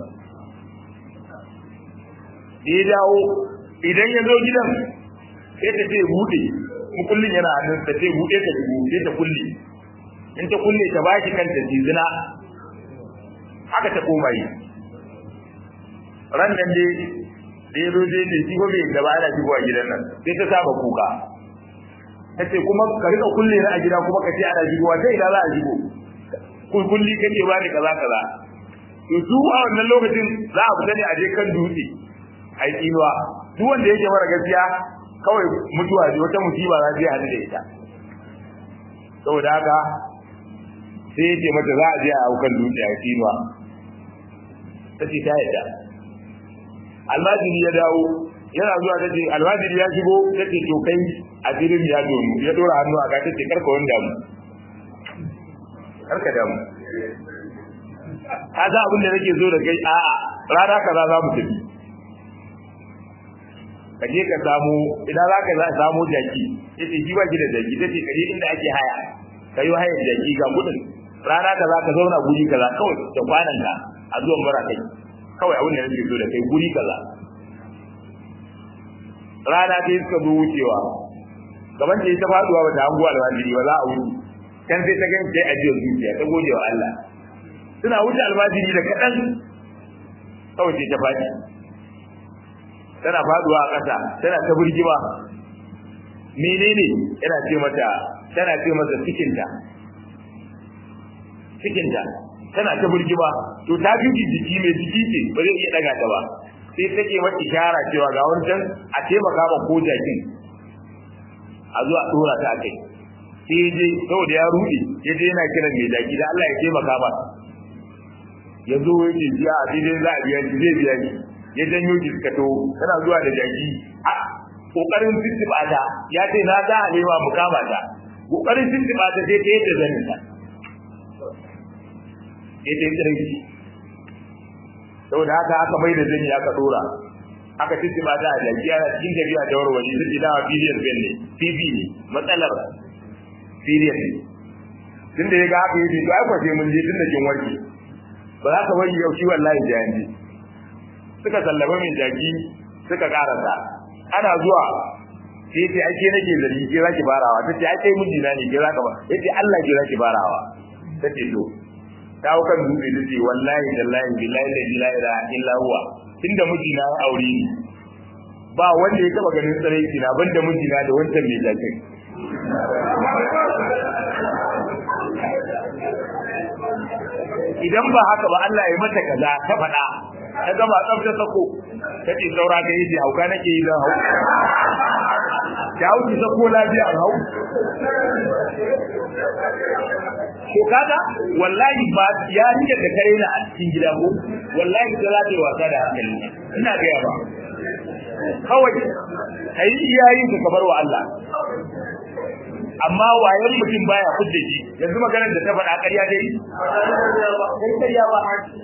da ya dawo idan ya zo gidan sai ta ce buɗe mukullin yana hannun ta ce buɗe ta sai ta kulle in ta kulle ta ba shi kanta zina haka ta koma yi ran nan dai da ya zo dai ne shi bai da ba ana shigowa gidan nan sai ta saba kuka ta ce kuma ka rika kulle na a gida kuma ka ce ana shigowa sai ina za a shigo kulli kake ba ni kaza kaza to su a wannan lokacin za a fita ne a je kan dutse a yi tsinuwa duk wanda yake mara gaskiya kawai mutuwa ce wata musiba za ta yi hadu da ita saboda haka sai ya ce mata za a je a aukan dutse a tsinuwa ta ce ta yadda almajiri ya dawo yana zuwa ta ce almajiri ya shigo ta ce to kai a filin ya donu ya dora hannu a ka ta ce karka wani damu karka damu ka za abin da nake zo da kai a'a rana kaza za mu tafi ka je ka samu idan za ka samu jaki yace shi ba ki da jaki tace ka je inda ake haya ka yi hayar jaki ga kudin rana kaza ka zauna guri kaza kawai da kwanan ka a zuwan bara kai kawai abin da nake so da kai guri kaza rana ta yi suka zo wucewa gaban ta yi ta faduwa ba ta hango almajiri ba za a wuri kan sai ta gani sai ajiyar zuciya ta gode wa Allah suna wuce almajiri da kaɗan kawai sai ta faɗi tana faduwa a ƙasa tana ta burgima menene yana ce mata tana ce mata cikinta cikinta tana ta burgima to ta fi jiki mai jiki ce ba zai iya daga ta ba sai take mata ishara cewa ga wancan a taimaka ma ko jakin a zuwa dora ta kai sai je saboda ya rudi ya je yana kiran mai jaki da Allah ya taimaka ba ya zo ya ce biya a daidai za a biya shi zai biya ni ya janyo ki suka to tana zuwa da jaki a kokarin tuntuɓa ta ya ce na za a nema mu kama ta kokarin tuntuɓa ta sai ta yadda zanin ta sai ta yi tsirai saboda haka aka mai da zani aka dora aka tuntuɓa ta a jaki ana cikin tafiya da warware su ce dawa period ben ne pb ne matsalar period ne tunda ya ga haka yace to ai kwace mun je tunda kin warke ba za ka bari yau shi wallahi jayanji suka sallama mai jaki suka karasa ana zuwa sai ce ake nake zargi ke zaki barawa tace ai kai mijina ne ke zaka ba yace Allah ke zaki barawa tace to ta hau kan dutse tace wallahi tallahi billahi la ilaha illa huwa tunda mijina ya aure ni ba wanda ya taba ganin tsaraiki na banda mijina da wancan mai jakin idan ba haka ba Allah ya mata kaza ta faɗa ta gama tsafta sako ta ce saura ga yi hauka nake yi zan hau ta hauki sako lafiya a hau ko kaga wallahi ba ya rike da kare na a cikin gida ko wallahi da za ta yi wasa da hankali ina gaya ba kawai kai iyayin ka kabar wa Allah amma wayan mutum baya fudda shi yanzu maganar da ta faɗa ƙarya dai kai ƙarya ba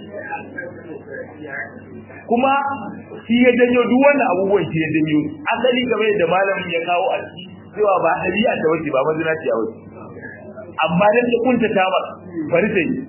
kuma shi ya janyo duk wannan abubuwan shi ya janyo asali game da malamin ya kawo a ciki cewa ba ɗabi'a ta wace ba mazina ce a wace amma dan ta kunta ta ba bari ta yi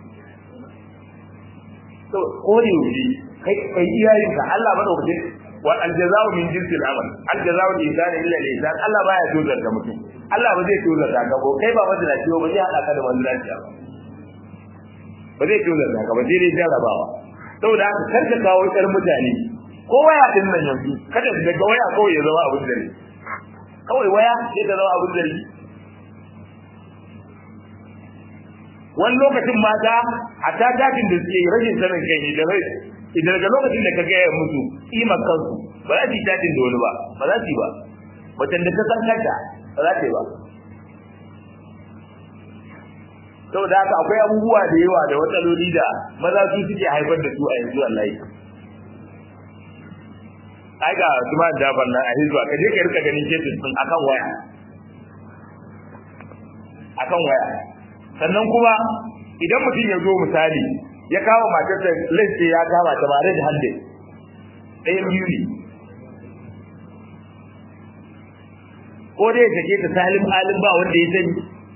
to ko ne wuce kai kai iyayenka Allah madaukakin wa aljaza'u min jinsi al-amal aljaza'u al-ihsan illa al-ihsan Allah baya tozar da mutum Allah ba zai tozar da ka kai ba mazina ce ba zai hada ka da mazina ce ba ba zai tozar da ka ba zai dai jarabawa saboda haka kar ka kawo ƙar mutane ko waya din nan yanzu kada daga waya kawai ya zama abin dare kawai waya sai ta zama abin dare wani lokacin mata a ta dakin da suke rashin sanin kai ne da rai idan daga lokacin da ka gaya musu kimar kansu ba za su yi dakin da wani ba ba za su yi ba macen da ta san kanta ba za ta yi ba saboda haka akwai abubuwa da yawa da matsaloli da maza su suke haifar da su a yanzu wallahi ai ga kuma da banna a hizba ka je ka rika ganin cases din akan waya akan waya sannan kuma idan mutum ya zo misali ya kawo matarsa lalle ya kama ta bare da hande ɗayan biyu ne ko dai ya take ta salim alim ba wanda ya sani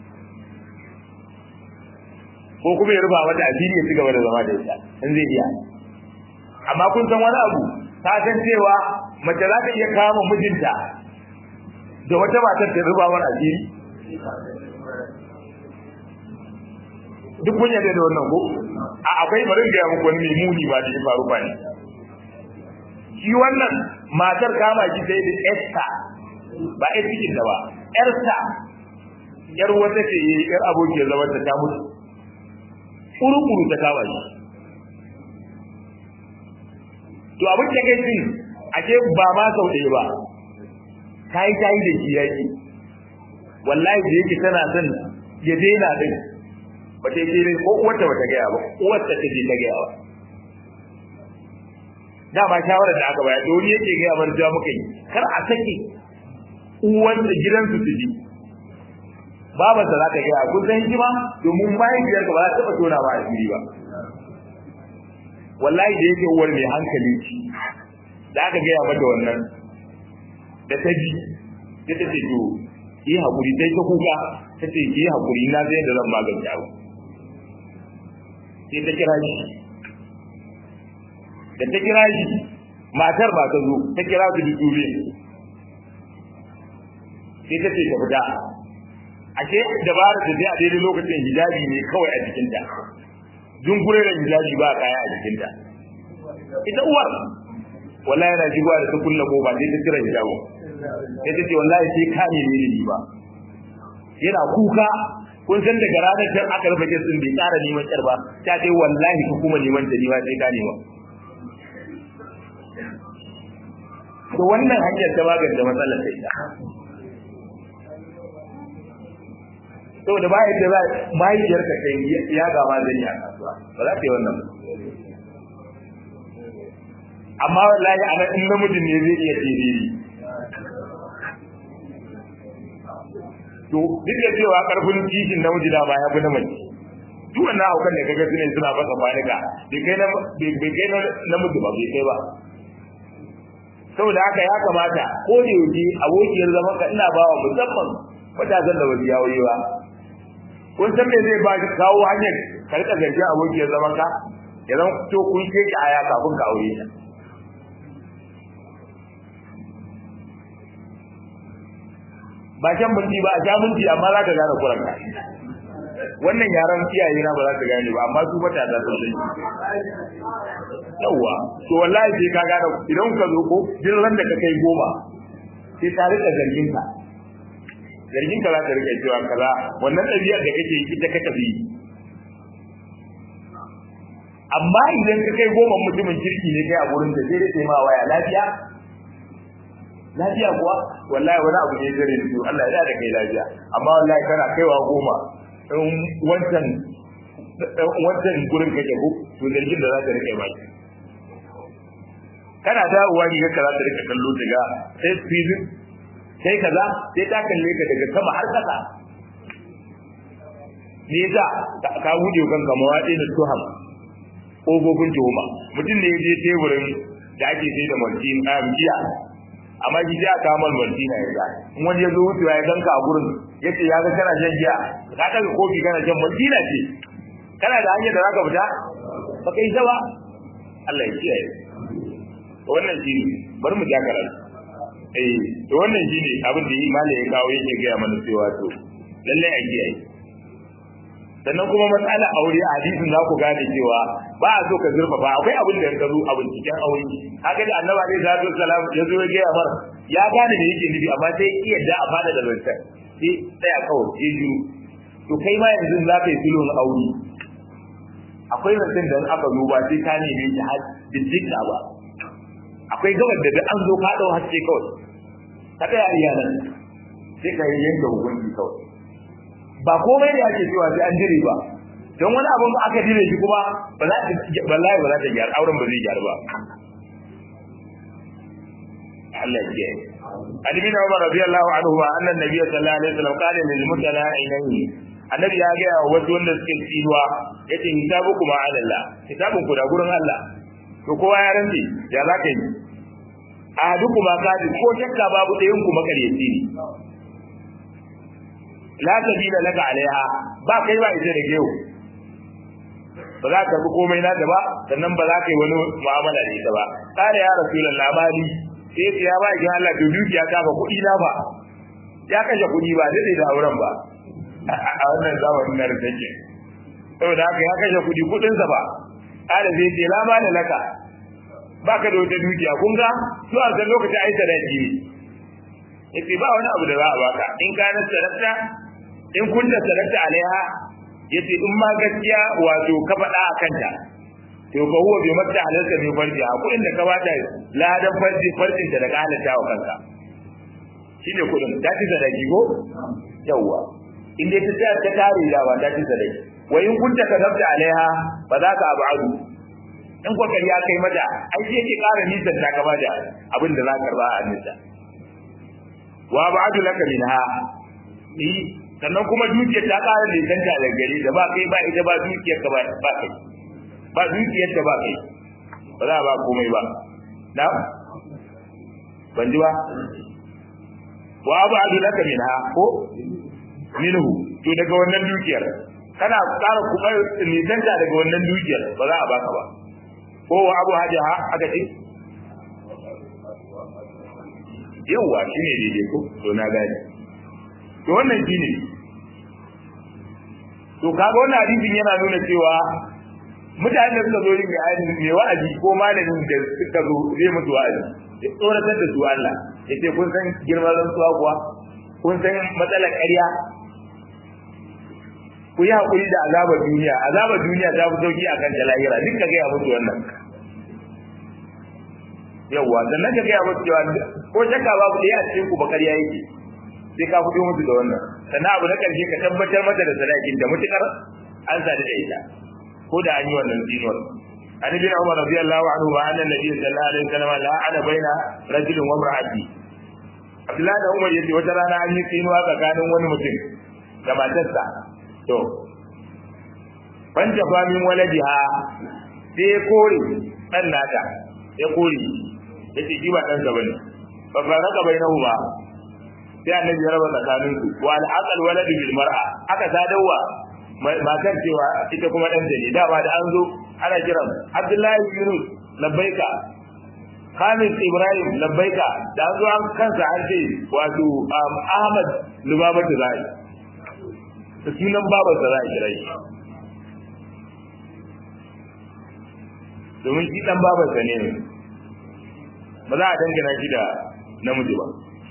ko kuma ya rufa mata asiri ya ci gaba da zama da ita in zai iya amma kun san wani abu ta san cewa mace za ta iya kama mijinta da wata matar ta rufa mata asiri duk kun yarda da wannan ko a akwai bari ga ya muku wani mai muni ba da ya faru ba ne shi wannan matar kama shi sai da Esther ba ai cikin da ba Esther yar wata ce yar abokiyar zaman ta mutu kuru-kuru ta kama shi to abin da kai cin ake ba ma sau ɗaya ba ta yi ta yi da shi yaƙi wallahi da yake tana son ya daina din ba ta yi ko uwarta ba ta gaya ba uwarta ta je ta gaya ba dama shawarar da aka bayar da wani yake gaya bar ja muka yi kar a sake uwan da gidansu su ji babarsa za ta gaya kun san hikima domin mahaifiyarka ba za ta taɓa tona ba asiri ba wallahi da yake uwar mai hankali ce da aka gaya mata wannan da ta ji sai ta ce to yi haƙuri sai ta kuka ta ce yi haƙuri na zai da zan magance abu sai ta kira shi da ta kira shi matar ba ta zo ta kira su duk dure sai ta ce ta fita ashe dabarar da zai a daidai lokacin hijabi ne kawai a jikinta dunkure da hijabi ba kaya a jikinta ita uwar wallahi yana shigowa da ta kulla kofa sai ta cire hijabu sai ta ce wallahi sai ka ne ne ni ba yana kuka kun san daga ranar can aka rufe kisin bai tsara neman kyar ba ta ce wallahi ku kuma neman ta ni ba sai ka nema to wannan hanyar ta magance matsalar sai ta saboda ba yadda za mahaifiyar ka kai ya gama zan yi a kasuwa ba za ta yi wannan amma wallahi a nan in namijin ne zai iya tiriri to duk da cewa karfin kishin namiji da ba ya fi na mace duk wannan haukan da kaga sune suna fasa fanika bai kai na bai kai na namiji ba bai kai ba saboda haka ya kamata ko da yaushe abokiyar zaman ka ina bawa musamman matasan da wasu yawo ba kun san me zai ba ki kawo hanyar ka rika zargi abokiyar zaman ka ya zama to kun ce ki aya kafin ka aure ta ba can minti ba a sha minti amma za ka gane kuranka wannan yaran iyaye na ba za ka gane ba amma su mata da sun yawa to wallahi sai ka gane idan ka zo ko jin ran da ka kai goma sai ta rika zargin ka zargin ka za ta rika cewa kaza wannan ɗabi'ar da kake yi ita ka tafi amma idan ka kai goma mutumin kirki ne kai a gurin da sai dai ma waya lafiya lafiya kuwa wallahi wani abu ne zare su Allah ya da kai lafiya amma wallahi kana kaiwa goma in wancan wancan gurin kake ko to zargin da za ta rike baki kana dawowa riga ka za ta rika kallo daga sai fizik sai kaza sai ta kalle ka daga sama har kasa ne yasa ka wuce kanka mawaɗi da tuham ƙofofin tuhuma mutum ne ya je teburin da ake sai da maltin a giya amma shi sai aka kawo maltin na ya in wani ya zo wucewa ya ganka a gurin ya ce ya ga kana shan giya ka ɗaga kofi kana shan maltina ce kana da hanyar da za ka fita ba ka yi ba Allah ya kiyaye wannan shi ne bari mu ja karatu eh to wannan shi ne abin da yi malai ya kawo yake gaya mana cewa to lallai a kiyaye sannan kuma matsala aure a hadisin za ku gane cewa ba a so ka zurfafa akwai abin da ka zo a binciken aure haka da annabi alaihi salatu wasalam ya zo ya gaya mar ya gane da yake nufi amma sai iya da a fada da zancen sai tsaya kawai ya jiru to kai ma yanzu za ka yi sulhun aure akwai zancen da aka zo ba sai ka neme shi har bincika ba akwai gabar da an zo ka dau haske kawai ka tsaya iyalan sai ka yi yanke hukunci kawai ba komai da ake cewa sai an jire ba don wani abin da aka jire shi kuma ba za ta wallahi ba za ta gyara auren ba zai gyara ba Allah ya kiyaye Ali bin Umar radiyallahu anhu ma annan nabiy sallallahu alaihi wasallam qala lil mutala'inaini annabi ya ga wasu wanda suke tsiruwa yace hisabukum ala Allah hisabun ku da gurin Allah to kowa ya rantsi ya za ka yi a duku ma kadi ko shakka babu ɗayan ku makaryaci ne la sabila laka alaiha ba kai ba ita da gewu ba za ka bi komai na da ba sannan ba za ka yi wani mu'amala da ita ba kare ya rasulullah mali sai ya ba ki Allah to dukiya ta ba kuɗi na ba ya kashe kuɗi ba dai da auren ba a wannan zamanin na da take saboda haka ya kashe kuɗi kuɗinsa ba kare zai ce la ba laka baka da wata dukiya kun ga su a san lokacin ai sadaki ne yace ba wani abu da za a baka in ka na sadaka in kun da sadaka alaiha yace in ma gaskiya wato ka faɗa a kanta to ka huwa bi mata halalta mai farji a kuɗin da ka bata ladan farji farjin da ka halatta wa kanka shine kuɗin ta ci sadaki ko yawwa in dai ta ta tare da ba ta ci sadaki wa in kunta kadabta alaiha fa za ka abu in kokari ya kai mata ai sai ke ƙara nisan ta kama da abin da za ka karba a nisa wa ba'du laka minha ni sannan kuma dukiyar ta ƙara nisan ta da gari da ba kai ba ita ba dukiyar ka ba ba kai ba dukiyar ta ba kai ba za ba komai ba na ban ji ba wa ba'du laka minha ko minhu to daga wannan dukiyar kana ƙara kuma nisan ta daga wannan dukiyar ba za a baka ba ko wa abu hajaha aka ce yawwa shine daidai ko to na gani to wannan shine to kaga wannan hadisin yana nuna cewa mutanen da suka zo yin bayani mai wa'azi ko malamin da suka zo zai mutu wa'azi ya tsoratar da su Allah ya ce kun san girman rantsuwa kuwa kun san matsalar ƙarya ku yi haƙuri da azabar duniya azabar duniya ta fi sauki akan ta lahira duk ka gaya musu wannan yawwa sannan ka gaya musu cewa ko shakka babu ɗaya a cikin ku ba ƙarya yake sai ka fito musu da wannan sannan abu na ƙarshe ka tabbatar mata da sadakin da mutukar an sadu da ita ko da an yi wannan tsinuwar an ibn umar radiyallahu anhu wa anna nabiy sallallahu alaihi wasallam la'ana baina rajulin wa imra'ati abdullahi da umar yace wata rana an yi tsinuwa tsakanin wani mutum da matarsa to ban jafa min waladiha sai ya kore dan nata ya kore yace shi ba dan sa bane fa faraka bainahu ba sai annabi ya raba tsakanin su wa al-aqal waladu bil mar'a aka sadawa matar cewa ita kuma dan ne dama da an zo ana kiran Abdullahi Yunus labbaika Khamis Ibrahim labbaika da an zo an kansa an ce wato Ahmad Lubabatu Zai da sunan babarsa za a kira shi domin shi dan babarsa ne ba za a dangana shi da namiji ba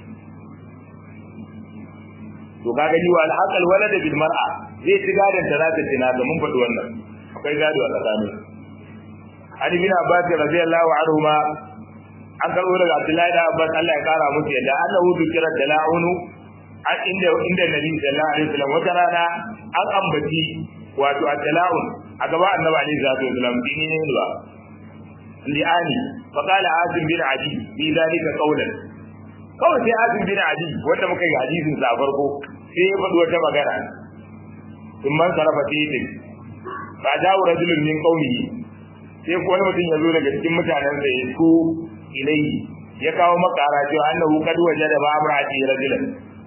to ka gani wa alhaqal walada bil mar'a zai ci gadon ta zata tina da mun faɗi wannan akwai gado a tsakanin Ali bin Abbas radiyallahu anhu ma an karɓo daga Abdullahi da Abbas Allah ya kara musu yadda annahu dukira dala'unu an inda inda Nabi sallallahu alaihi wasallam wata rana an ambaci wato at-tala'un a gaba Annabi alaihi salatu wasallam dini ne ba li'ani fa qala Azim bin Adi bi zalika qawlan kawai sai Azim bin Adi wanda muka yi hadisin sa farko sai ya faɗi wata magana in man sarafa sai fa dawo rajulun min qawmihi sai ko wani mutum ya zo daga cikin mutanen sa ya ku ilai ya kawo makara cewa annahu qad wajada ba amrati rajulan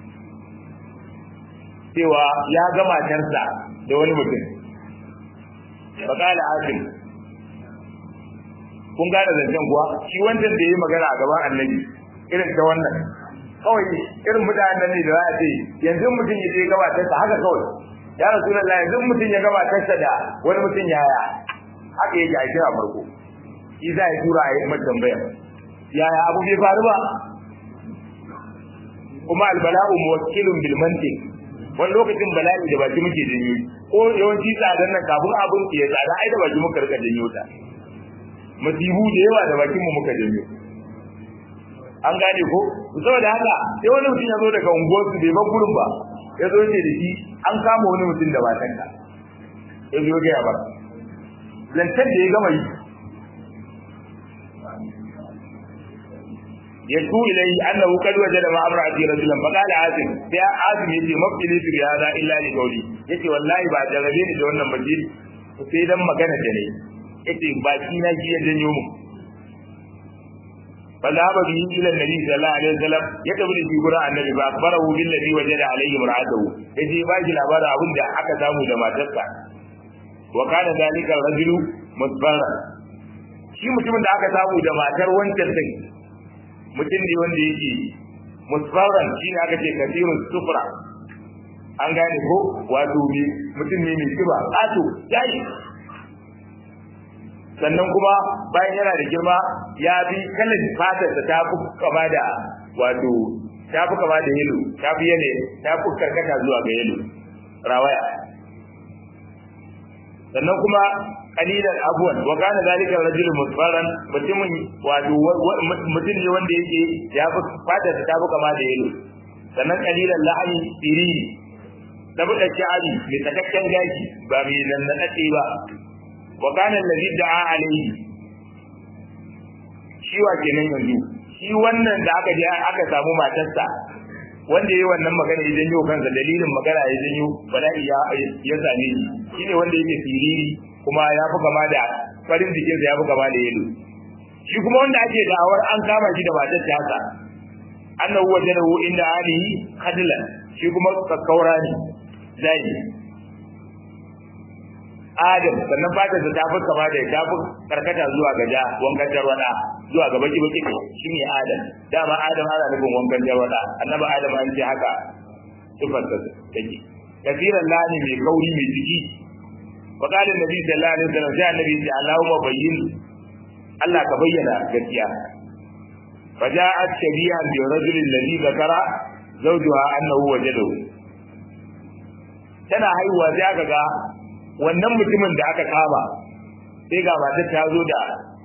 cewa ya ga matarsa da wani mutum fa qala asim kun gane zancen kuwa shi wancan da yayi magana a gaban annabi irin ta wannan kawai irin mutanen ne da za a ce yanzu mutum ya je ga matarsa haka kawai ya rasulullahi yanzu mutum ya ga matarsa da wani mutum yaya haka yake a kira farko shi za ya tura a yi mai tambaya yaya abu bai faru ba kuma albala'u muwakkilun bil mantiq wani lokacin bala'i da baki muke janyo ko yawanci tsadan nan kafin abin ya tsada ai da baki muka rika janyo ta masibu da yawa da bakin mu muka janyo an gane ko saboda haka sai wani mutum ya zo daga unguwar su bai ban gurin ba ya zo ce da shi an kama wani mutum da matanka ya zo ga ya bar lantar da ya gama yi يشكو إليه أنه قد وجد مع امرأتي رجلا فقال عاصم يا عاصم يجي مبتلي في هذا إلا لقولي يجي والله بعد غبين جوانا مجيد سيدا مكانة جني يجي باكينا جي يجنيو فذهب به إلى النبي صلى الله عليه وسلم يتبني في قراء النبي فأخبره بالذي وجد عليه امرأته يجي باكي الأبار أبن دا حكا سامو لما تسع وكان ذلك الرجل مصبرا shi mutumin da aka samu da matar wancan din mutum ne wanda yake musfaran shi ne aka ce kasirun sufra an gane ko wato ne mutum ne mai kiba ƙato yayi sannan kuma bayan yana da girma ya bi kalan fatar da ta fi kama da wato ta fi kama da yelo ta fi yane ta fi karkata zuwa ga yelo rawaya sannan kuma kalilan abuwan wa kana zalika rajulun musfaran mutumin wato mutum ne wanda yake ya fi fata ta fi kama da yelo sannan kalilan la'ani siriri da buɗe sha'ari mai takakken gashi ba mai nannaɗe ba wa kana allazi da'a alayhi shi wa kenan yanzu shi wannan da aka je aka samu matarsa wanda yayi wannan magana ya janyo kansa dalilin magana ya janyo bala'i ya ya same shi shine wanda yake siriri kuma ya fi kama da farin jikinsa ya fi kama da yelo shi kuma wanda ake da'awar an kama shi da matar ta haka annahu wajadahu inda alihi khadlan shi kuma kakkaura ne zai adam sannan fatar ta tafi kama da tafi karkata zuwa ga ja wankan tarwada zuwa ga baki baki shine adam dama adam ana nufin wankan tarwada annabi adam an ce haka sifar ta take kafiran lani mai kauri mai jiki wa qala annabi sallallahu alaihi wasallam sai annabi ya ce allahumma bayyin Allah ka bayyana gaskiya فجاءت شبيها بالرجل الذي ذكر زوجها انه وجده tana haihuwa sai aka ga wannan mutumin da aka kama sai ga matar ta zo da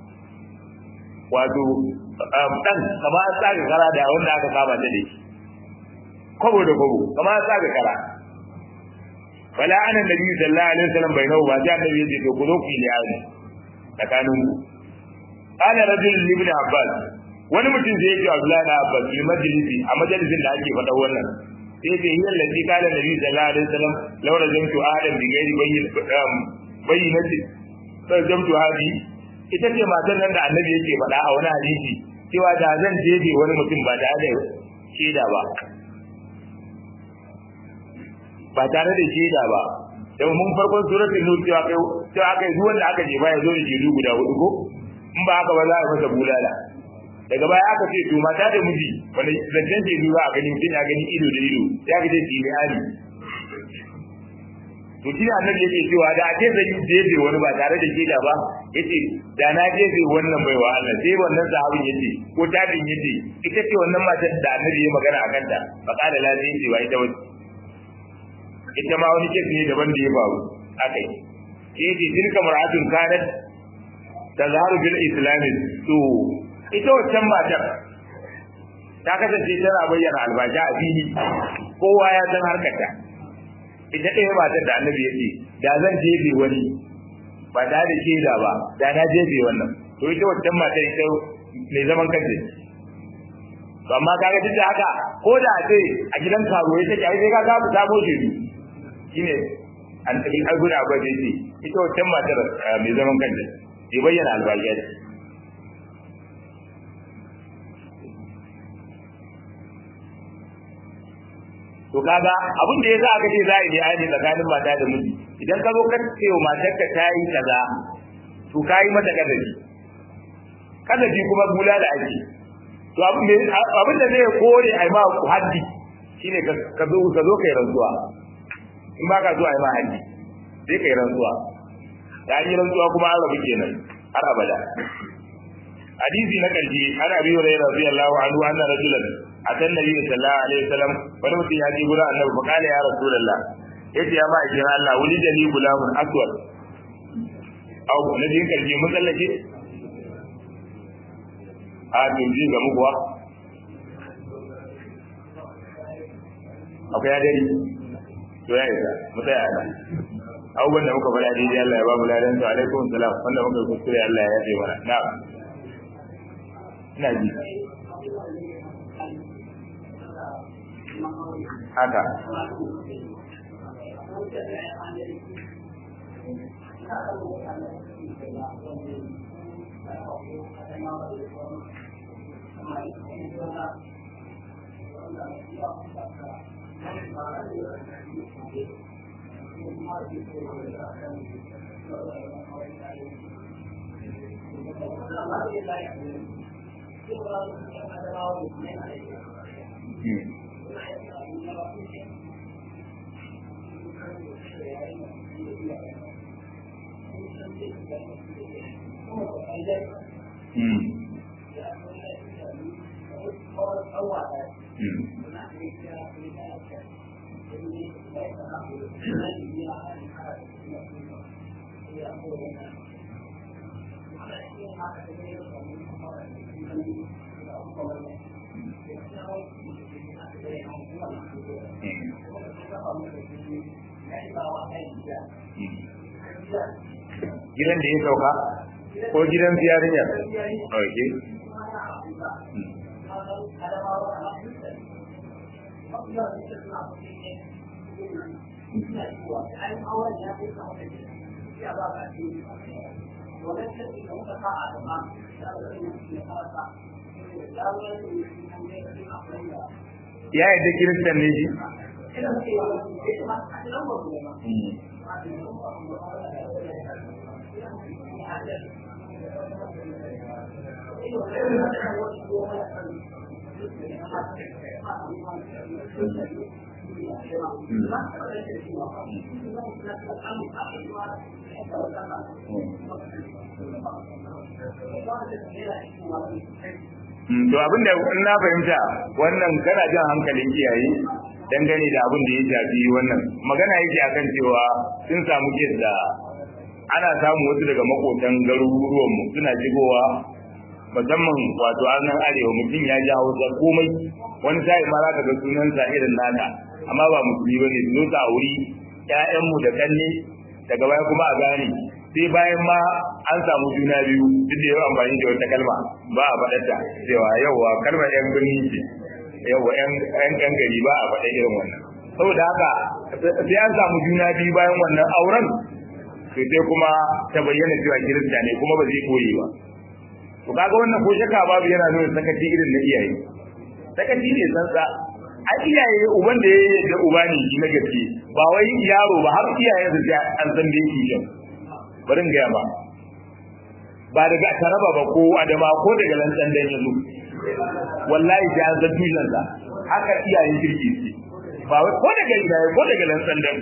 wato dan kama an tsaga kara da wanda aka kama ta da shi kwabo da kwabo kama an tsaga kara fala ana nabi sallallahu alaihi wasallam bai nawa ba sai annabi ya ce to ku zo ku yi liyani tsakanin ku qala rajul ibn abbas wani mutum zai yi Abdullahi na Abbas fil majlisi a majalisin da ake faɗa wannan sai ce hiya allati qala nabi sallallahu alaihi wasallam law rajamtu adam bi ghairi bayyin bayyinati rajamtu hadi ita ce matan nan da annabi yake faɗa a wani hadisi cewa da zan jefe wani mutum ba tare da shaida ba ba tare da shaida ba da mun farkon suratul nur cewa kai cewa kai duk wanda aka jefa ya zo da jedu guda hudu ko in ba haka ba za a masa bulala daga baya aka ce to mata da miji wanda zancen ce duba a gani mutum ya gani ido da ido ya ga dai tili ali to shi ne annabi yake cewa da a ce zai yi jefe wani ba tare da shaida ba yace da na jefe wannan baiwa Allah sai wannan sahabin yace ko tabin yace ita ce wannan matar da annabi ya magana a kanta fa qala la zai ce wa ita wace ita ma wani kesi ne daban da ya faru akai yace tilka mar'atun kanat tazharu bil islam to ita wancan matar ta kasance tana bayyana albaja a fili kowa ya san harkarta ita ɗaya matar da annabi ya ce da zan jefe wani ba tare da shaida ba da na jefe wannan to ita wancan matar ita mai zaman kanta to amma kaga duk da haka ko da a ce a gidan karo ya take ai sai ka ga mu samo shaidu shine an tabi alguna ba da ce ita wancan matar mai zaman kanta bai bayyana albaja to kaga abin da yasa aka ce za a yi bayani tsakanin mata da miji idan ka zo ka ce wa matar ka ta yi kaza to ka yi mata kadabi kadabi kuma bula da ake to abin da zai kore a yi ma haddi shine ka zo ka zo kai rantsuwa in ba ka zo a yi ma haddi sai kai rantsuwa da an yi rantsuwa kuma an rabu kenan har abada hadisi na karshe ana biyo da radiyallahu anhu anna rajulan atan nabi sallallahu alaihi wasallam wani mutum ya ji gurin annabi fa kala ya rasulullah yace ya ma'aikin Allah wuli da ni gulamun aswad au na jin karshe mun tsallake a tunji ga mukuwa akwai adari to ya isa mu tsaya nan abubuwan da muka faɗa daidai Allah ya ba mu ladan su alaikum salam wanda muka kuskure Allah ya yafe mana na'am ina ji haka gidan da ya sauka ko gidan yarinyar ok ya yadda kiristan ne shi to abin da in na fahimta wannan kana jan hankalin iyaye dangane da abin da ya shafi wannan magana yake akan cewa sun samu kes da ana samu wasu daga makotan garuruwan mu suna shigowa musamman wato nan arewa mutum ya ji hausa komai wani sa'i ma za ka ga sunansa irin naka amma ba musulmi bane su zo ta wuri ƴaƴanmu da kanne daga baya kuma a gane sai bayan ma an samu juna biyu duk da yawa amfani da wata kalma ba a faɗarta cewa yauwa kalmar yan birni ce yauwa yan yan gari ba a faɗa irin wannan saboda haka sai an samu juna biyu bayan wannan auren sai sai kuma ta bayyana cewa kirista ne kuma ba zai koyi ba to kaga wannan ko shakka babu yana nuna sakaci irin na iyaye sakaci ne tsantsa a iyaye uban da ya da uba ne shi na gaske ba wai yaro ba har iyaye su ga an san da yake yin bari gaya ba ba daga taraba ba ko adama ko daga lantsan dan yanzu wallahi da an san tushen sa haka iyayen kirki ce ba wai ko daga iyaye ko daga lantsan dan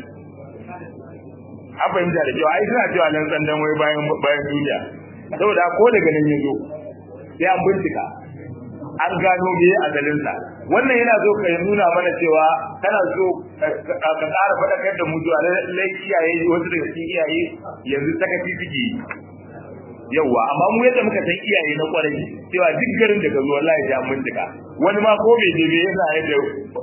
an fahimta da cewa ai suna cewa lantsan dan wai bayan bayan duniya saboda ko daga nan yazo sai an bincika an gano me asalinsa wannan yana so ka nuna mana cewa kana so ka ƙara faɗakar da mu zuwa lallai iyaye wasu daga cikin iyaye yanzu sakaci suke yauwa amma mu yadda muka san iyaye na kwarai cewa duk garin da ka zo wallahi ya bincika wani ma ko bai je yana yadda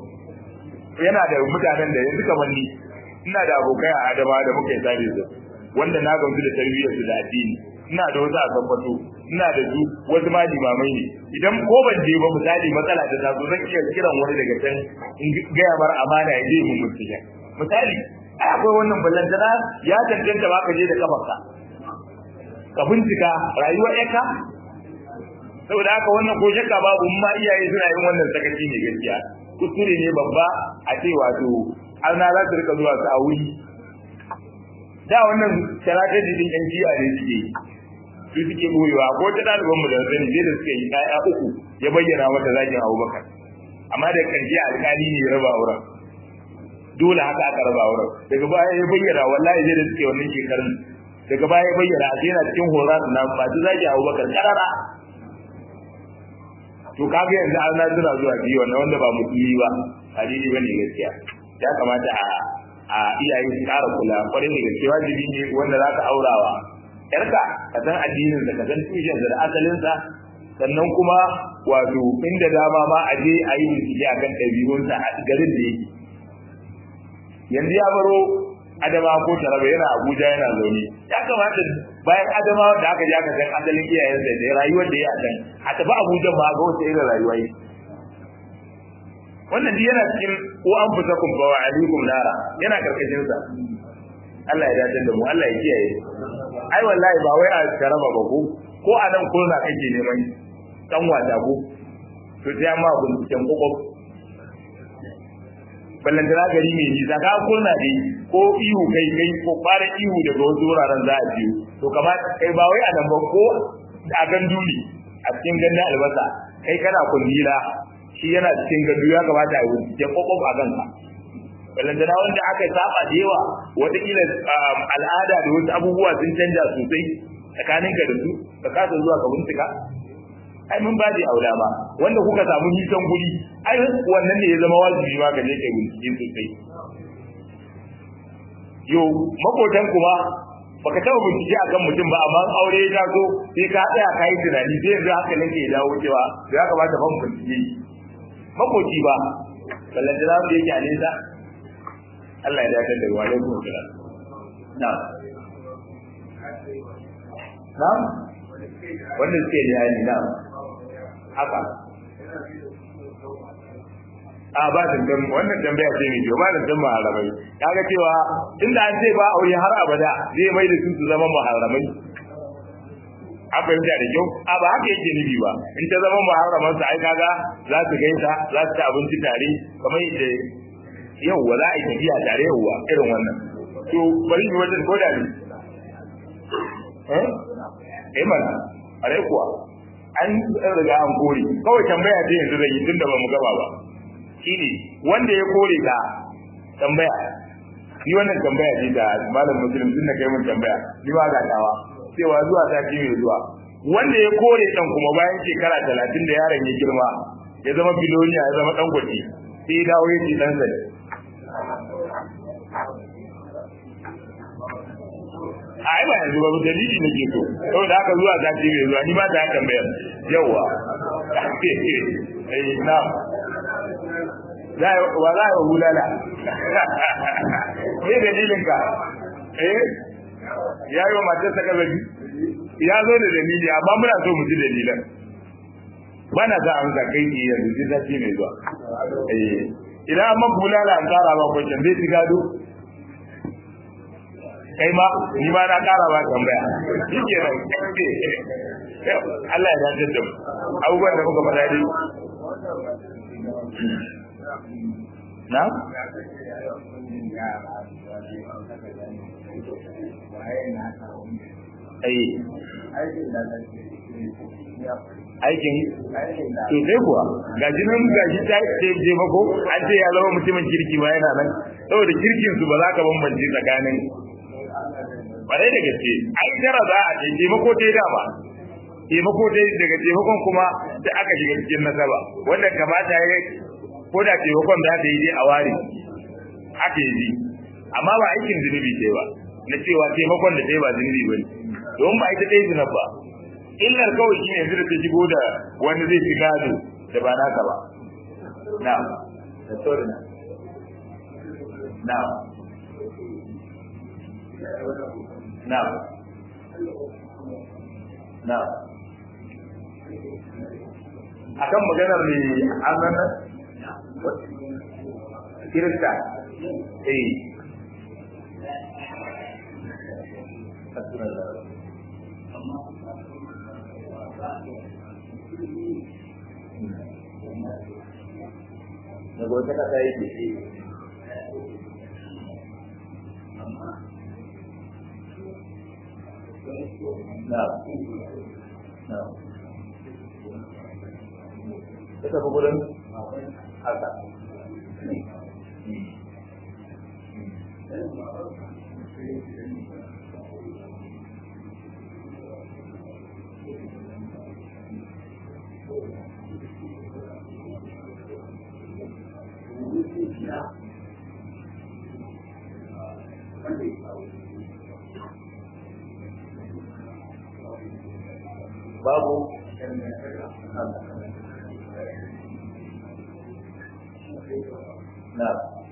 yana da mutanen da yanzu kamar ni ina da abokai a adama da muka yi sabi su wanda na gamsu da tarbiyyar su da addini ina da wasu a tabbato ina da su wasu ma limamai ne idan ko ban je ba misali matsala ta taso zan iya kiran wani daga can in gaya bar amana ya je mu mutune misali ai akwai wannan ballantana ya tantance ba ka je da kafarka ka bincika rayuwar yanka saboda haka wannan ko shakka babu ma iyaye suna yin wannan sakaci ne gaskiya kuskure ne babba a ce wato har na za su rika zuwa su a wuri da wannan strategy din yan jiya ne suke su suke boyewa ko ta ɗaliban mu da sani sai da suka yi ƴaƴa uku ya bayyana mata zakin Abubakar amma da ƙarshe alƙali ne ya raba auren dole haka aka raba auren daga baya ya bayyana wallahi sai da suke wannan shekarun daga baya ya bayyana a yana cikin horar na ba ta zaki Abubakar karara to kaga yanzu an suna zuwa biyu wannan wanda ba musulmi ba hadisi bane gaskiya ya kamata a a iyaye su ƙara kula kwarai da gaske wajibi ne wanda za ka aurawa yarka ka san addinin da ka san tushen da asalin sa sannan kuma wato inda dama ma a je a yi bincike akan ɗabi'unsa a garin da yake yanzu ya baro adama ko taraba yana abuja yana zaune ya kamata bayan adama da aka je aka san asalin iyayensa da rayuwar da ya san a tafi abuja ma ga wata irin rayuwa yi wannan duk yana cikin ko an fita kun ba wa alaikum nara yana karkashin sa Allah ya dace da mu Allah ya kiyaye ai wallahi ba wai a taraba ba ko ko a nan ko na kake neman dan wata ko to sai amma binciken kokop ballantana gari mai nisa ka kurna dai ko ihu kai kai ko fara ihu daga wasu wuraren za a biyu to kamar kai ba wai a nan ba ko a gandu ne a cikin gandun albasa kai kana kullila shi yana cikin gandu ya kamata a yi ya kokop a kanka ballantana wanda aka saba da yawa wataƙila al'ada da wasu abubuwa sun canja sosai tsakaninka da su ka kasa zuwa ka bincika ai mun ba da aula ba wanda kuka samu nisan guri ai wannan ne ya zama wajibi ma ka je kai bincike sosai yo makotan kuma baka taba bincike akan mutum ba amma aure ya taso sai ka tsaya kai tunani sai yanzu hankalin ka ya dawo cewa ya kamata ban bincike makoci ba ballan da zamu yake a nesa Allah ya dace da wa alaikum salam na na wanda suke da yani na haka a ba da dan wannan tambaya ce ne ba da dan maharamai kaga cewa inda an ce ba aure har abada zai mai da su su zama maharamai an fahimta da kyau a ba haka yake nufi ba in ta zama muharraman sa ai kaga za su gaisa za su ci abinci tare kamar yadda yauwa za a yi tafiya tare yauwa irin wannan to bari ni wajen koda ne eh eh mana are kuwa an riga an kore kawai tambaya ce yanzu zan yi tunda ba mu gaba ba shine wanda ya kore ka tambaya ni wannan tambaya ce da malam muslim tun da kai mun tambaya ni ba ga tawa cewa zuwa sati mai zuwa wanda ya kore dan kuma bayan shekara talatin da yaron ya girma ya zama biloniya ya zama dan gwaji sai ya dawo ya ce dan zane a ai ba yanzu ba dalili nake so saboda haka zuwa sati mai zuwa ni ma ta tambaya yawa eh na za wa za wa hulala me dalilin ka eh ya yi wa matar ta kazabi ya zo da dalili amma muna so mu ji dalilan ba na za a amsa kai ki yanzu sai sati mai zuwa eh idan amma bulala an kara ba kwanciyar zai ci gado kai ma ni ma na kara ba tambaya shi ke nan Allah ya dace da mu abubuwan da muka faɗa dai na ai aikin to sai kuwa ga nan ga shi ta ce je mako an ce ya zama mutumin kirki ba yana nan saboda kirkin su ba za ka bambance tsakanin bare da gaske ai tara za a ce taimako dai dama taimako dai daga taimakon kuma da aka shiga cikin nasaba wanda kamata ya ko da taimakon za ta yi dai a ware aka yi amma ba aikin zunubi ce ba na cewa taimakon da sai ba zunubi ba ne don ba ita dai zunub ba illar kawai shi ne yanzu da ta shigo da wani zai fi gado da ba naka ba na da sorry na na na na akan maganar ne an kirista eh daga wata kasa yake na na ta tafi gudun haka babu na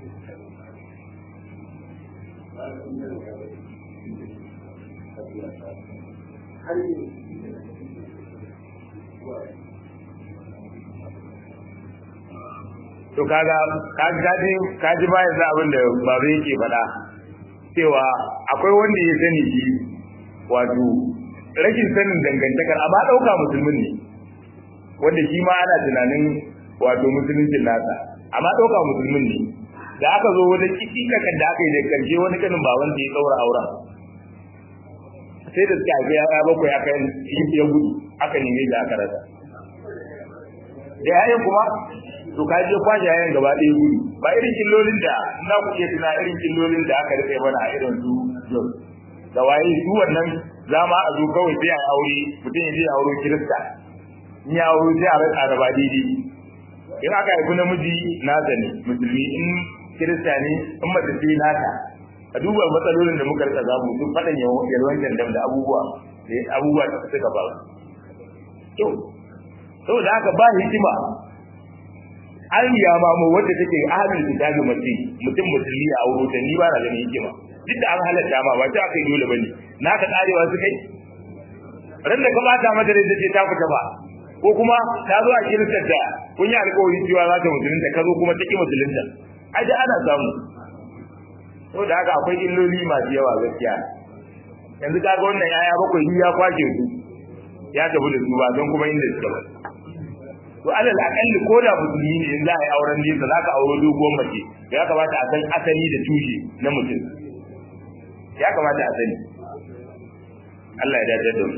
to kaga kaga kaji ba yanzu abin da babu yake faɗa cewa akwai wanda ya sani shi wato rashin sanin dangantakar amma ɗauka musulmin ne wanda shi ma ana tunanin wato musuluncin nasa amma ɗauka musulmin ne da aka zo wani kikikakan da aka yi da karshe wani kanin baban da ya ɗaura auren sai da suka haifi ya bakwai aka yi ya gudu aka neme da aka rasa da yayin kuma to ka je kwashe yayin gaba ɗaya gudu ba irin killolin da na ku iya tuna irin killolin da aka rike mana a irin su jos da waye su wannan za ma a zo kawai sai a aure mutum ya je aure kirista in ya aure sai a rasa da ba daidai in aka haifi namiji nasa ne musulmi in kirista ne in mace ce nata a duba matsalolin da muka rika zamu duk faɗan yalwan jandam da abubuwa da abubuwa da suka faru to saboda haka ba hikima an ya mamu wanda take ahlul kitabi mace mutum musulmi a auro ta ni ba na ganin hikima duk da an halatta ma ba ta aka yi dole bane naka karewa su kai ran da ka bata mata da ce ta fita ba ko kuma ta zo a kiristar da kun yi alƙawari cewa za ta musulunta ka zo kuma ta ki musulunta ai da ana samu saboda haka akwai illoli masu yawa gaskiya yanzu kaga wannan yaya bakwai ya kwashe su ya tafi da su ba don kuma inda suke ba to alal akalli ko da musulmi ne in za a yi auren nesa za ka auro doguwar mace ya kamata a san asali da tushe na mutum ya kamata a sani Allah ya dace da mu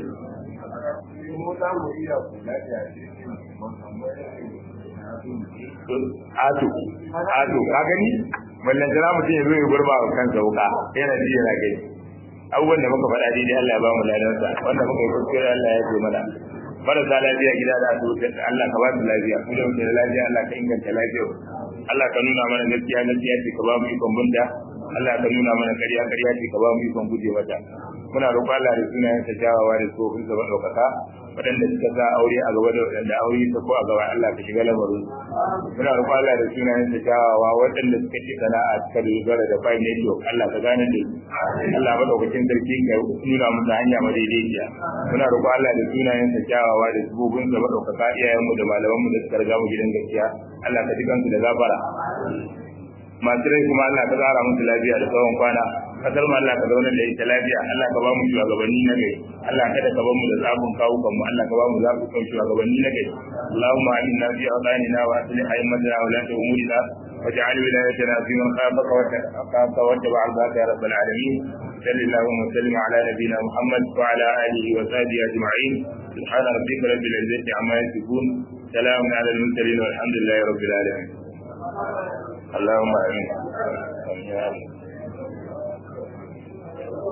Ato, ato, ka gani? Mallan jira mutum ya zo ya gurba wa kansa wuka, yana ji yana gani. Abubuwan da muka faɗa daidai Allah ya ba mu ladansa, wanda muka yi kuskure Allah ya ce mana. Marasa lafiya gida da asibiti Allah ka ba su lafiya, mu da muke da lafiya Allah ka inganta lafiyar. Allah ka nuna mana gaskiya gaskiya ce ka ba mu ikon bunda, Allah ka nuna mana ƙarya ƙarya ce ka ba mu ikon guje mata. Muna roƙon Allah da sunayen sa jawawa da tsofin sa ɗaukaka waɗanda suka sa aure a gaba da waɗanda aure ta ko a gaba Allah ka shiga lamarin muna roƙon Allah da sunayen sa jawawa waɗanda suka ce sana'a suka dogara da fine network Allah ka gane da su Allah madaukakin sarki ka nuna musu hanya madaidaiciya muna roƙon Allah da sunayen sa jawawa da tsofin sa ɗaukaka iyayenmu da malamanmu da suka riga mu gidan gaskiya Allah ka ji kansu da gafara masu rai kuma Allah ka tsara musu lafiya da tsawon kwana kasar mu Allah ka zauna da ita lafiya Allah ka ba mu shugabanni na gari Allah kada ka ba mu da zabun kawukan mu Allah ka ba mu zabun kan shugabanni na gari Allahumma aminna fi awdanina wa aslih a'immatana wa la umurina واجعل ولايتنا في من خافك واتقاك واتبع رضاك يا رب العالمين صل اللهم وسلم على نبينا محمد وعلى اله وصحبه اجمعين سبحان ربك رب العزه عما يصفون سلام على المرسلين والحمد لله رب العالمين اللهم امين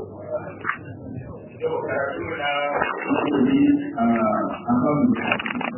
Yau karatu na a kan